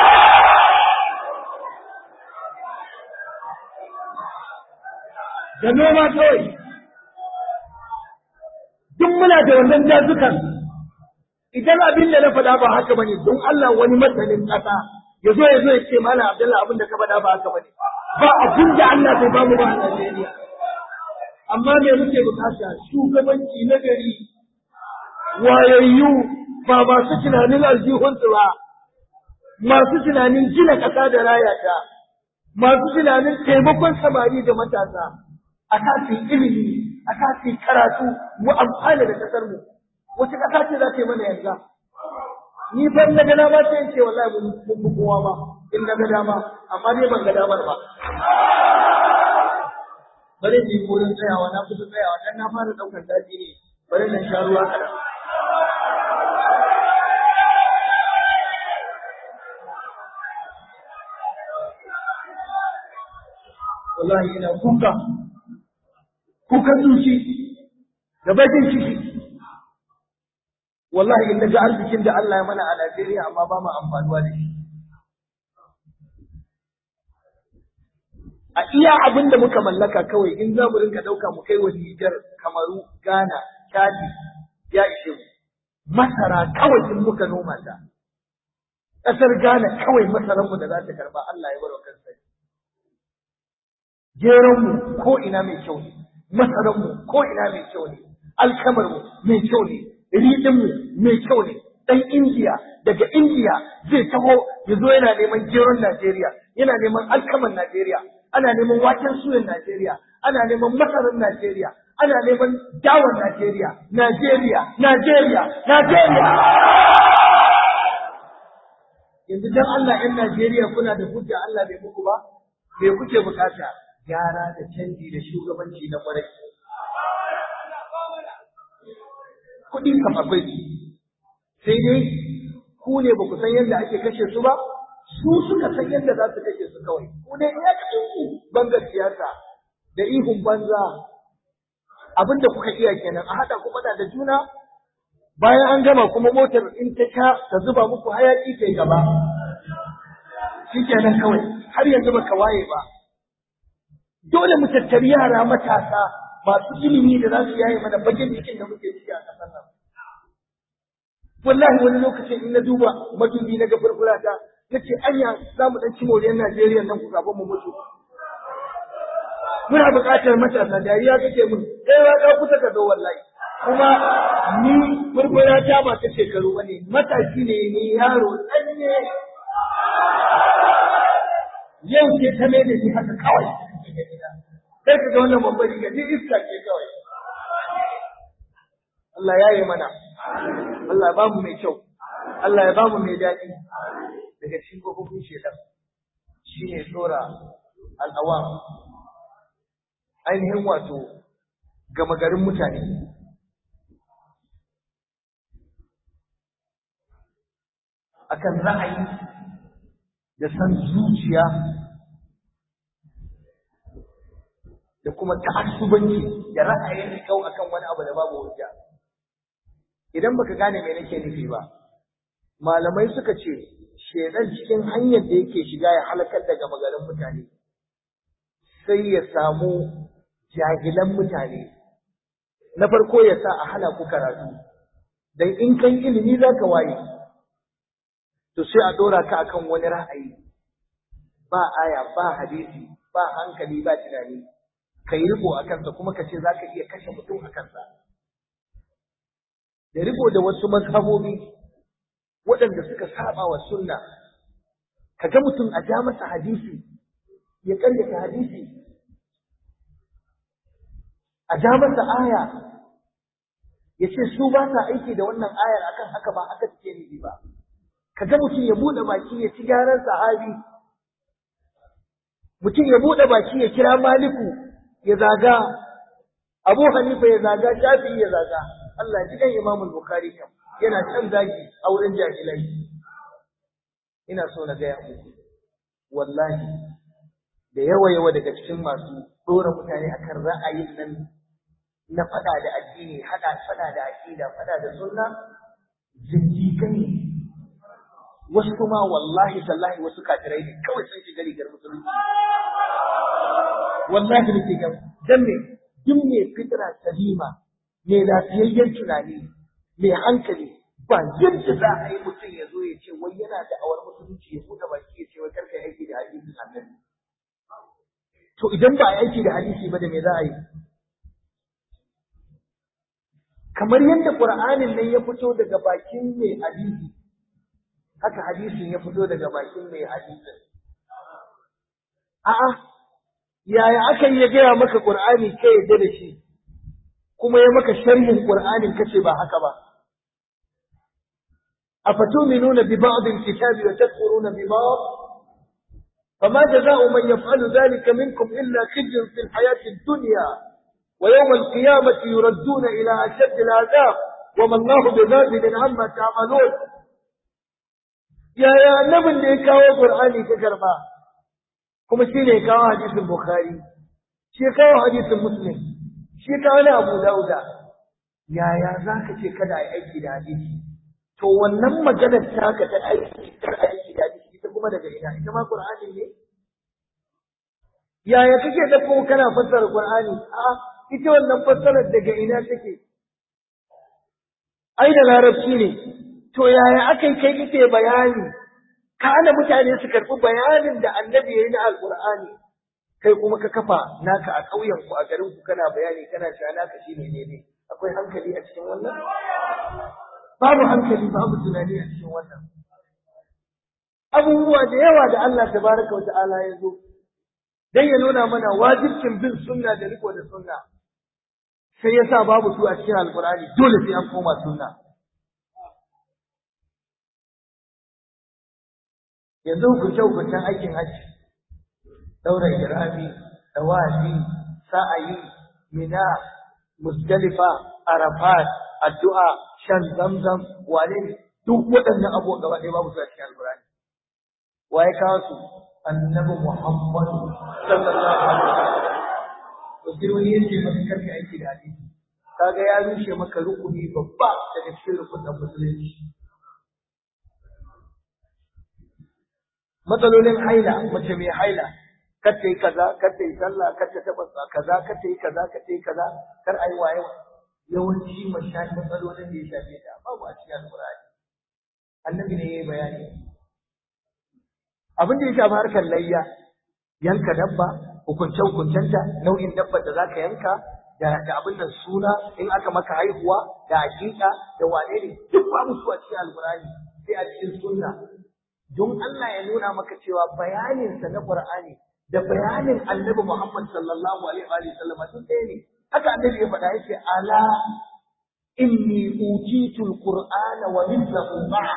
[SPEAKER 1] da noma kawai duk muna da wannan dazukan idan abin da na faɗa ba haka bane don Allah wani masanin ƙasa ya zo ya zo ya ce malam Abdullahi abin da ka faɗa ba haka bane ba abin da Allah bai bamu ba a Najeriya amma me muke bukata shugabanci na gari wayayyu ba masu tunanin aljihunsu ba masu tunanin gina ƙasa da rayata masu tunanin taimakon samari da matasa a kasin ilimi a sa su karatu mu amfana da kasar mu wace kasa ce za ta yi mana yanzu ni ban na ga dama sai in ce wallahi mun mun kowa ba in na ga dama amma dai ban ga damar ba bari ni wurin tsayawa na kusa tsayawa dan na fara daukar daji ne bari na sha ruwa kaɗan wallahi ina kuka kukan zuci da bakin ciki wallahi in ga arzikin da Allah ya mana a Najeriya amma ba mu amfanuwa da shi a iya abin da muka mallaka kawai in za mu rinka ɗauka mu kai wa Nijar, Kamaru, Ghana, Chadi ya ishe mu masara kawai in muka noma ta ƙasar Ghana kawai masaranmu da za ta karba Allah ya bar wa kansa geronmu ko ina mai kyau ne, masaranmu ko ina mai kyau ne, alkamarmu mai kyau ne, riɗinmu mai kyau ne, ɗan Indiya daga Indiya zai taho ya zo yana neman geron Najeriya, yana neman alkaman Najeriya, ana neman waken suyan Najeriya, ana neman masarar Najeriya, ana neman dawar Najeriya, Najeriya, Najeriya, Najeriya. Yanzu dan Allah ‘yan Najeriya kuna da hujja Allah bai muku ba, me kuke bukata? gyara da canji da shugabanci na kwarai. Kuɗi kam akwai su, sai dai ku ne ba ku san yadda ake kashe su ba, su suka san yadda za su kashe su kawai. Ku ne ya ku bangar siyasa da ihun banza abin da kuka iya kenan a haɗa ku faɗa da juna bayan an gama kuma motar in ta sha ta zuba muku hayaƙi ta gaba. Shi kenan kawai har yanzu baka waye ba. dole mu tattari yara matasa masu ilimi da za su yaye mana bakin cikin da muke ciki a ƙasar nan. Wallahi wani lokacin in na duba madubi na gabar ta na ce anya za mu ɗan ci moriyar Najeriya nan ku kafin mu mutu. Muna buƙatar matasa dariya kake mun kai ya ɗau kusa ka zo wallahi. Kuma ni furfura ta ba ta shekaru ba ne matashi ne ni yaro ɗanye. Yau ce ta mai da ni haka kawai. Sai ka ga wannan babban riga ni iska ce kawai. Allah ya yi mana. Allah ya bamu mai kyau. Allah ya bamu mai daɗi. Daga cikin kofofin shedan. Shi ne tsora al'awam. Ainihin wato gama garin mutane. Akan ra'ayi da san zuciya da kuma ta'assubanci da ra'ayin rikau akan wani abu da babu hujja idan baka gane me nake nufi ba malamai suka ce shedan cikin hanyar da yake shiga ya halakar da gama garin mutane sai ya samu jahilan mutane na farko ya sa a hana ku karatu dan in kan ilimi zaka waye to sai a dora ka akan wani ra'ayi ba aya ba hadisi ba hankali ba tunani ka yi riko a kansa kuma ka ce za ka iya kashe mutum a kansa. Da riko da wasu mazhabobi waɗanda suka saba wa sunna, ka ga mutum a ja masa hadisi, ya ƙaryata hadisi, a ja masa aya, ya ce su ba sa aiki da wannan ayar akan haka ba haka suke nufi ba. Ka ga mutum ya buɗe baki ya ci gyaran sahabi, mutum ya buɗe baki ya kira maliku ya zaga Abu Hanifa ya zaga Shafi'i ya zaga Allah ji kan Imam Bukhari kam yana can zagi a wurin jahilai ina so na gaya muku wallahi da yawa yawa daga cikin masu dora mutane akan ra'ayin nan na fada da addini hada fada da aqida fada da sunna zindiƙai ne wasu kuma wallahi tallahi wasu kafirai ne kawai sun shiga rigar musulunci wallahi nake ga dan me duk me fitra salima me lafiyayyen tunani me hankali ba yadda za a yi mutum ya zo ya ce wai yana da awar musulunci ya buɗe baki ya ce wai karka aiki da hadisin annabi to idan ba a aiki da hadisi ba da me za a yi kamar yadda qur'anin nan ya fito daga bakin mai hadisi haka hadisin ya fito daga bakin mai hadisin a'a yaya aka yi ya gaya maka Qur'ani kai yadda da shi kuma ya maka sharhin Qur'anin kace ba haka ba afatuminuna bi ba'd al-kitabi wa takfuruna bi ba'd فما جزاء من يفعل ذلك منكم إلا خزي في الحياة الدنيا ويوم القيامة يردون إلى أشد العذاب وما الله بغافل عما تعملون يا يا نبي da ya kawo Qur'ani ka karba kuma shi ne kawo hadisin Bukhari shi kawo hadisin Muslim shi kawo na Abu Dauda yaya zaka ce kada ai aiki da hadisi to wannan maganar taka ta aiki da aiki da hadisi ita kuma daga ina ita ma Qur'ani ne yaya kake da ko kana fassara Qur'ani a ita wannan fassarar daga ina take ai da larabci ne to yaya akai kai kake bayani ka ana mutane su karɓi bayanin da annabi yayi na alqur'ani kai kuma ka kafa naka a ƙauyen ku a garin ku kana bayani kana cewa naka shine ne ne akwai hankali a cikin wannan babu hankali babu tunani a cikin wannan abubuwa da yawa da Allah tabaraka wa ta'ala ya zo dan ya nuna mana wajibcin bin sunna da riko da sunna sai yasa babu su a cikin alqur'ani dole sai an koma sunna yanzu hukunce hukuncen aikin hajji daura irami tawafi sa'ayi mina musdalifa arafat addu'a shan zamzam wane ne duk waɗannan abubuwan gaba ɗaya babu su a cikin alqur'ani waye kawo su annabi Muhammad sallallahu alaihi wasallam to sai wani yace maka karka aiki da hadisi kaga ya rushe maka rukuni babba daga cikin rukunin musulunci matsalolin haila mace mai haila kar ta yi kaza kar ta yi sallah kar ta taba kaza kar ta yi kaza kar ta yi kaza kar ai waye yawanci mashayi matsalolin da ya shafe ta babu a cikin alqur'ani annabi ne yayi bayani abin da ya shafi harkar layya yanka dabba hukunce hukuncenta nau'in dabbar da zaka yanka da da abin da suna in aka maka haihuwa da hakika da wane ne duk babu su a cikin alqur'ani sai a cikin sunna don Allah ya nuna maka cewa bayanin sa na qur'ani da bayanin annabi Muhammad sallallahu alaihi wa sallam duk ɗaya ne haka annabi ya faɗa yace ala inni utitu alqur'ana wa mithluhu ma'a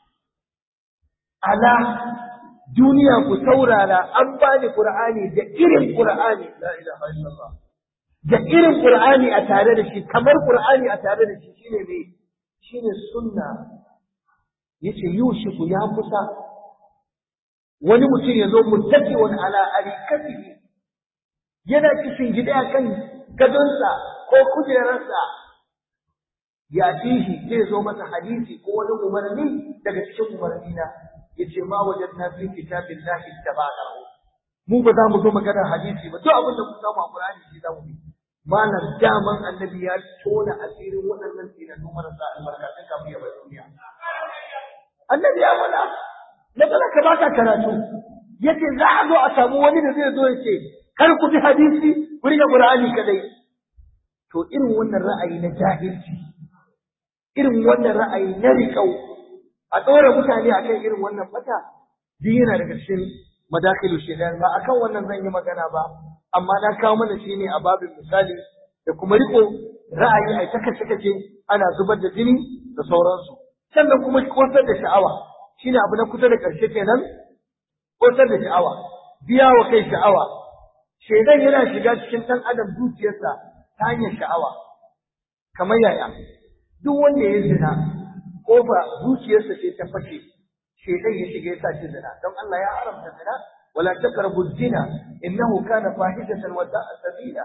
[SPEAKER 1] ala duniya ku saurara an bani Qur'ani da irin Qur'ani la ilaha illallah da irin Qur'ani a tare da shi kamar Qur'ani a tare da shi shine me shine sunna yace yushiku ya kusa wani mutum ya zo muttaqiwan ala arikatihi yana kishin gida kan gadonsa ko kujerarsa ya tihi zai zo masa hadisi ko wani umarni daga cikin umarni na yace ma wajadna fi kitabillahi tabanahu mu ba za mu zo magana hadisi ba duk abin da ku samu a Qur'ani shi za mu bi malam daman annabi ya tona asirin waɗannan tsinanu marasa albarkatun kafin ya bar duniya annabi ya faɗa matsala ka baka karatu yace za a zo a samu wani da zai zo ya ce kar ku bi hadisi ku rike Qur'ani kadai to irin wannan ra'ayi na jahilci irin wannan ra'ayi na riƙau a ɗora mutane akan irin wannan fata duk yana daga cikin madakilu shaitan ba akan wannan zan yi magana ba amma na kawo mana shi ne a babin misali da kuma riko ra'ayi ai ta kace kace ana zubar da jini da sauransu sannan kuma kosar da sha'awa shine abu na kusa da ƙarshe kenan kosar da sha'awa biya wa kai sha'awa shaidan yana shiga cikin ɗan adam zuciyarsa ta hanyar sha'awa kamar yaya duk wanda ya zina ko ba zuciyarsa ce ta fashe shaitan ya shiga ya sa shi zina don Allah ya haramta zina wala taqrabu zina innahu kana fahishatan wa sa'a sabila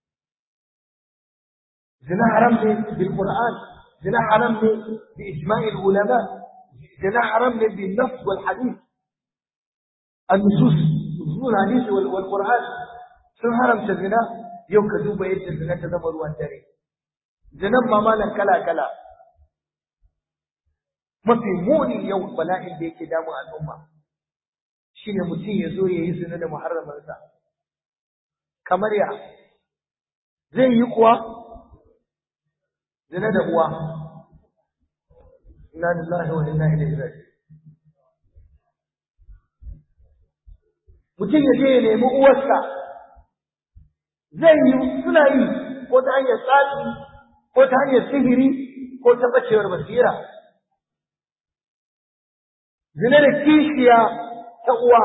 [SPEAKER 1] zina haram ne bil qur'an zina haram ne bi ijma'il ulama zina haram ne bil nafs wal hadith النصوص نصوص الحديث والقرآن sun haramta zina yau ka duba yadda zina ta zama ruwan dare zinan ma malan kala kala mafi muni yau bala'in da yake damun al'umma shine mutum ya zo ya yi zina da muharramarsa kamar ya zai yi kuwa zina da uwa inna lillahi wa inna ilaihi raji'un mutum ya je ya nemi uwarsa zai yi suna yi ko ta hanyar tsafi ko ta hanyar sihiri ko ta bacewar basira zina da kishiya ta uwa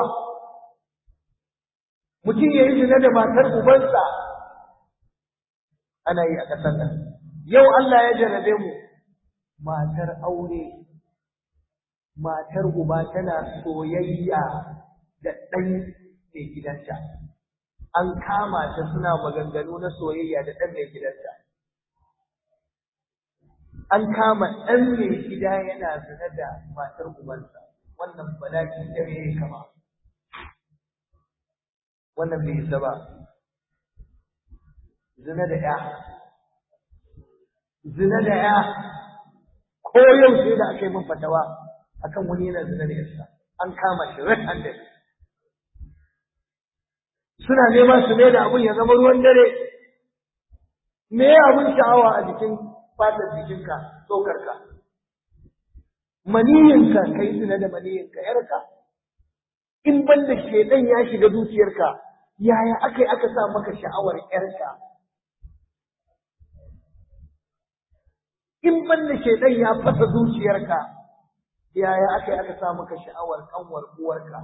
[SPEAKER 1] mutum ya yi zina da matar ubansa ana yi a ƙasar nan yau Allah ya jarrabe mu matar aure matar uba tana soyayya da ɗan mai gidanta an kama ta suna maganganu na soyayya da ɗan mai gidanta an kama ɗan mai gida yana zina da matar ubansa wannan bala'i da me kama wannan bai isa ba zina da ya zina da ya ko yau sai da aka yi min fatawa akan wani yana zina da yarsa an kama shi red handed suna neman su mai da abun ya zama ruwan dare me abun sha'awa a jikin fatar jikinka tsokarka maniyinka kai zina da maniyinka yarka in banda shedan ya shiga zuciyarka yaya aka yi aka sa maka sha'awar yarka in banda shedan ya fasa zuciyarka yaya aka yi aka sa maka sha'awar kanwar uwarka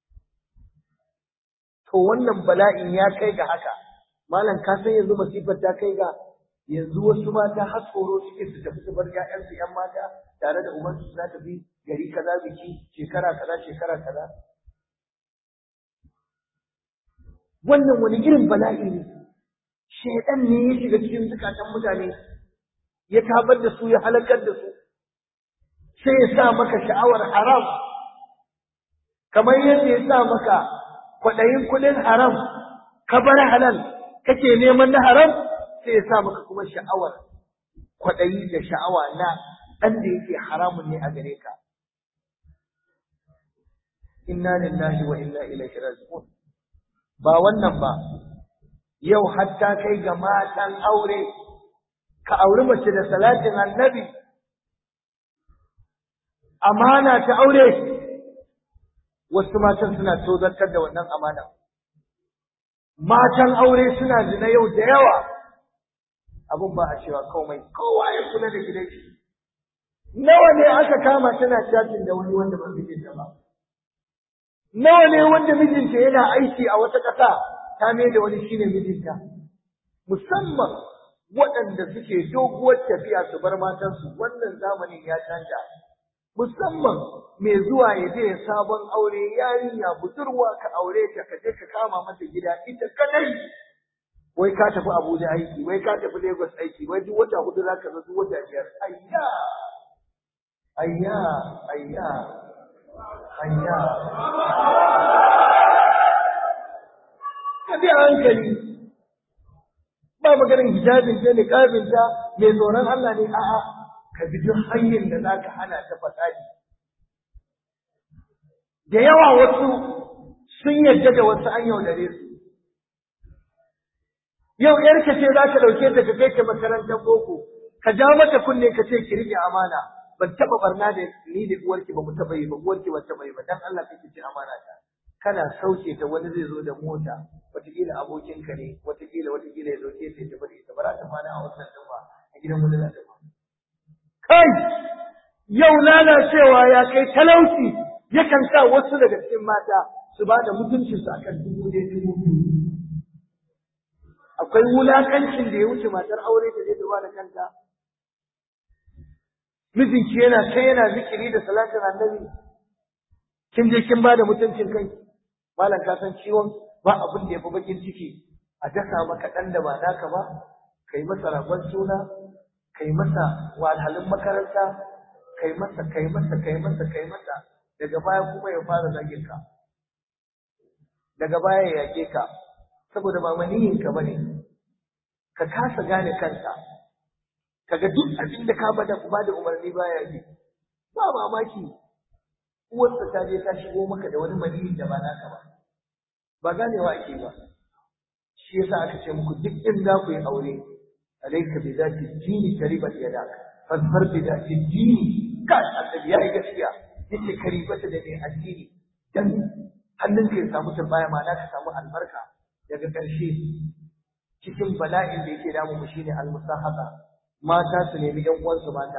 [SPEAKER 1] to wannan bala'in ya kai ga haka malam ka san yanzu masifar ta kai ga yanzu wasu mata har tsoro suke su tafi su bar ƴaƴansu ƴan mata tare da ubansu su tafi gari kaza biki shekara kaza shekara kaza wannan wani irin bala'i ne shaidan ne ya shiga cikin zukatan mutane ya tabar da su ya halakar da su sai ya sa maka sha'awar haram kamar yadda ya sa maka kwaɗayin kuɗin haram ka bar halal kake neman na haram sai ya sa maka kuma sha'awar kwaɗayi da sha'awa na ɗan da yake haramun ne a gare ka inna lillahi wa inna ilaihi raji'un ba wannan ba yau hatta kai ga matan aure ka auri mace da salatin annabi amana ta aure wasu matan suna tozartar da wannan amana matan aure suna zina yau da yawa abun ba a cewa komai kowa ya kula da gidan shi nawa ne aka kama tana chatting da wani wanda ba mijinta ba nawa ne wanda mijinta yana aiki a wata ƙasa ta mai da wani shine mijinta musamman waɗanda suke doguwar tafiya su bar matansu wannan zamanin ya canja musamman mai zuwa ya je sabon aure yarinya budurwa ka aure ta ka je ka kama mata gida ita kadai wai ka tafi Abuja aiki wai ka tafi Lagos aiki wai duk wata hudu zaka zo duk wata biyar ayya ayya ayya ayya ka bi hankali ba maganin hijabin ta niqabin ta mai tsoron Allah ne a'a ka bi duk hanyar da zaka hana ta fasadi da yawa wasu sun yadda da wasu an yaudare su yau yarka ce za ka ɗauke ta ka kai ta makarantar boko ka ja mata kunne ka ce ki rike amana ban taɓa barna da ni da uwarki ba mu taɓa yi ba uwarki ba taɓa yi ba dan Allah kake ci amana ta kana sauke ta wani zai zo da mota wataƙila abokinka ne wataƙila wataƙila ya dauke ta ta bari ta bara ta fana a wannan ɗin ba a gidan wani za ta kai yau lalacewa ya kai talauci yakan sa wasu daga cikin mata su ba da mutuncinsu akan dubu ɗaya dubu biyu akwai wulakancin da ya wuce matar aure ta je ta ba da kanta mijinki yana kai yana zikiri da salatin annabi kin je kin ba da mutuncin kai malam ka san ciwon ba abin da ya fi bakin ciki a dasa maka ɗan da ba naka ba kai masa ragon suna kai masa wahalhalun makaranta kai masa kai masa kai masa kai masa daga baya kuma ya fara zagin ka daga baya ya yake ka saboda ba maniyin ka bane ka kasa gane kanka kaga duk abin da ka bada ba da umarni baya yi ba mamaki uwarsa ta je ta shigo maka da wani maniyin da ba naka ba ba ganewa ake ba shi yasa aka ce muku duk in za ku yi aure alaika bi zati dini karibat yadak fasfar bi zati dini kai annabi ya yi gaskiya yace karibata da mai addini dan hannunka ya samu tambaya ma ka samu albarka daga ƙarshe cikin bala'in da yake damu mu shine almusahaba mata su nemi ƴan uwansu mata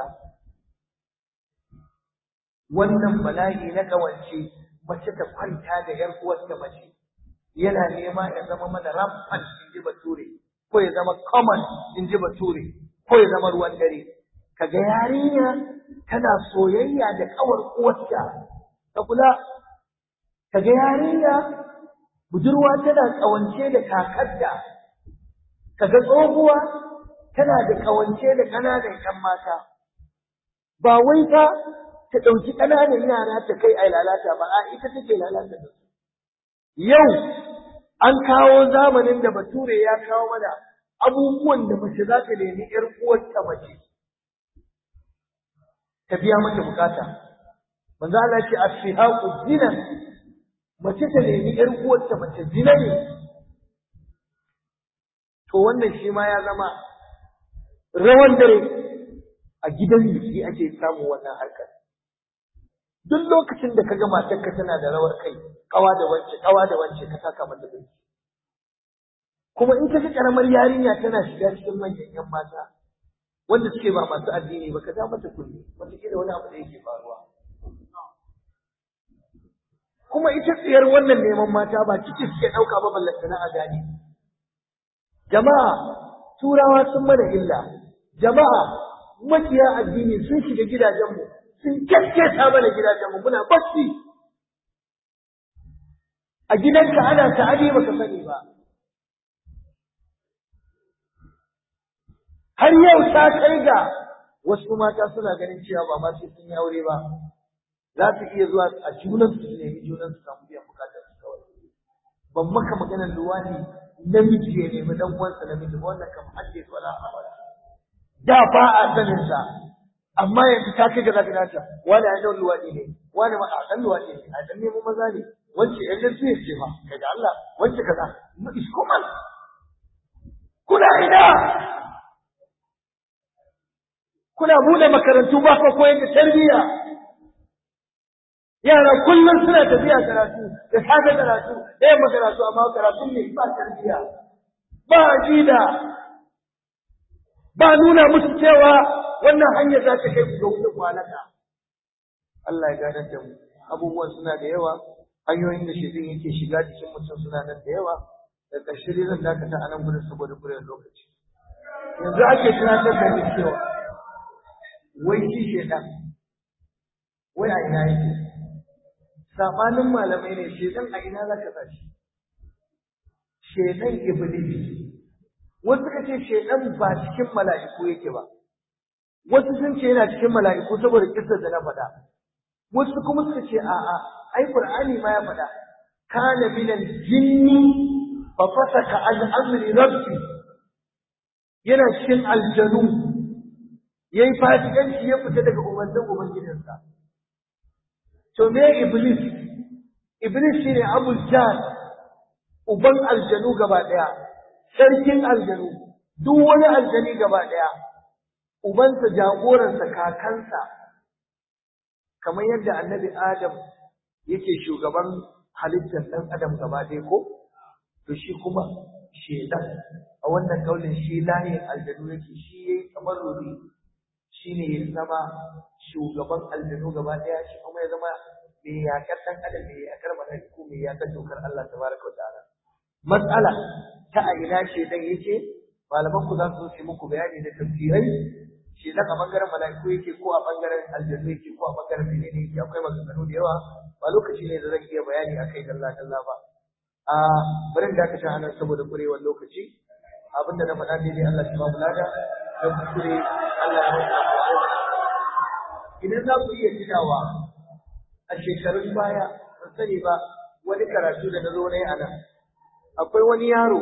[SPEAKER 1] wannan bala'i na kawance mace ta kwanta da ƴar uwarta mace yana nema ya zama mana rampant in ji bature ko ya zama common in ji bature ko ya zama ruwan dare kaga yarinya tana soyayya da kawar uwarta ka kula kaga yarinya budurwa tana kawance da kakarta kaga tsohuwa tana da kawance da ƙananan ƴan mata ba wai fa ta ɗauki ƙananan yara ta kai a lalata ba a ita take lalata da su yau an kawo zamanin da bature ya kawo mana abubuwan da mace za ta nemi ƴar uwarta mace ta biya mata bukata manzo Allah ce as-sihaqu zina mace ta nemi ƴar uwarta mace zina ne to wannan shi ma ya zama rawan dare a gidan biki ake samu wannan harkar duk lokacin da kaga matarka tana da rawar kai kawa da wance kawa da wance ka saka mata biki kuma in ka ga karamar yarinya tana shiga cikin manyan yan mata wanda suke ba masu addini ba ka ja mata kulli wata da wani abu da yake faruwa kuma ita tsiyar wannan neman mata ba ciki suke ɗauka ba ballantana a gane jama'a turawa sun mana illa jama'a makiya addini sun shiga gidajenmu sun kyakketa mana gidajenmu muna bacci a gidanka ana ta'adi baka sani ba har yau ta kai ga wasu mata suna ganin cewa ba ma sai sun yi aure ba za su iya zuwa a junan su nemi junan su samu biyan bukatar su kawai ban maka maganar luwani namiji ya nemi dan uwansa namiji ba wannan kam hadde wala abada da ba a sanin sa amma yanzu ta kai ga zaka nata wani an dan luwadi ne wani ma a dan luwadi ne a dan nemo maza ne wance yan da sai ce fa kai da Allah wance kaza mu iskoman kuna ina kuna bude makarantu ba ko koyar da tarbiyya yara kullum suna tafiya karatu da safe karatu da yamma karatu amma karatu ne ba tarbiyya ba aqida ba nuna musu cewa wannan hanyar za ta kai ku ga wurin kwanaka Allah ya gane da mu abubuwan suna da yawa hanyoyin da shi yake shiga cikin mutum suna nan da yawa da ƙarshe dai zan dakata a nan gudun saboda kuriyar lokaci yanzu ake tunatar da ni cewa wai shi shedan wai a ina yake sabanin malamai ne shedan a ina zaka sa shi shedan iblis wasu suka ce shedan ba cikin mala'iku yake ba wasu sun ce yana cikin mala'iku saboda kissar da na faɗa wasu kuma suka ce a'a ai qur'ani ma ya faɗa kana minal jinni fa fasaka an amri rabbi yana cikin aljanu yayi fasikanci ya fita daga umarnin ubangijinsa to me iblis iblis shine abul jahl uban aljanu gaba daya sarkin aljanu duk wani aljani gaba daya ubansa jagoransa kakansa kamar yadda annabi adam yake shugaban halittar dan adam gaba ɗaya ko to shi kuma shedan a wannan kaulin shi layin aljanu yake shi yayi kamar rubi shine ya zama shugaban aljanu gaba ɗaya shi kuma ya zama mai yakar ɗan adam mai yakar malaiku mai yakar dokar Allah tabaraka wa ta'ala matsala ta a ina shedan yake malaman ku za su yi muku bayani da tafsirai shedan a bangaren malaiku yake ko a bangaren aljanu yake ko a bangaren menene yake akwai maganganu da yawa ba lokaci ne da zan iya bayani akai dalla dalla ba a bari da aka anan saboda kurewar lokaci abinda na faɗa daidai Allah ya ba mu lada da kuskure Allah ya rubuta idan za ku iya tunawa a shekarun baya ban sani ba wani karatu da na zo na yi a nan akwai wani yaro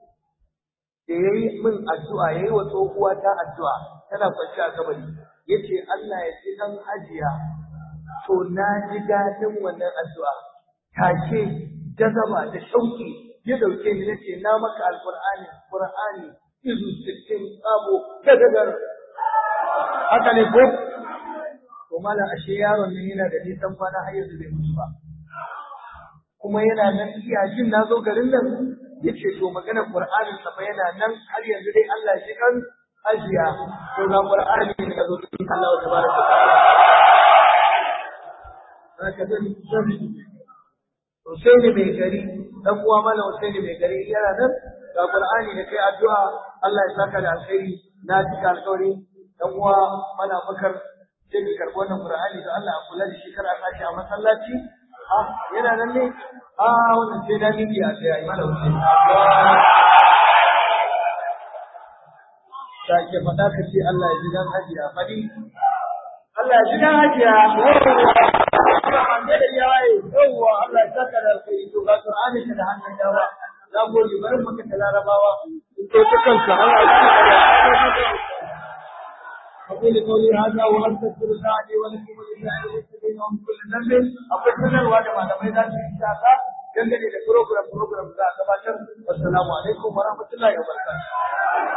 [SPEAKER 1] da ya yi min addu'a ya yi wa tsohuwa ta addu'a tana kwanci a kabari ya ce Allah ya ce ɗan hajiya to na ji daɗin wannan addu'a take jazaba da shauki ya dauke ni nace na maka alqur'ani qur'ani izu sittin sabo gadagar haka ne ko to mala ashe yaron nan yana da nisan kwana har yanzu bai mutu ba kuma yana nan iya jin na zo garin nan yace to magana Qur'anin sa fa yana nan har yanzu dai Allah shi kan ajiya to ga Qur'ani ne da zo cikin Allah tabaraka ta'ala haka zan zan Husaini mai gari dan uwa mana Husaini mai gari yana nan ga Qur'ani da kai addu'a Allah ya saka da alkhairi na cika alkawari dan uwa mana bakar sai ka karbi wannan Qur'ani da Allah a kula da shi kar a sashi a masallaci ah yana nan ne ah wannan sai da miki a sai ai mana Husaini sake faɗa ka ce Allah ya ji dan hajiya fadi Allah ya ji dan hajiya da yawaye yawwa Allah ya saka da alkhairi to ga Qur'ani da hannun dawa za mu yi bari mu ta larabawa to ta kanka Allah ya saka da أقول قولي هذا وأستغفر الله لي ولكم ولسائر المسلمين ومن كل ذنب أقول من الواجب على ميدان إن شاء الله dangane da program program za a gabatar. Assalamu alaikum wa rahmatullahi wa barakatuh.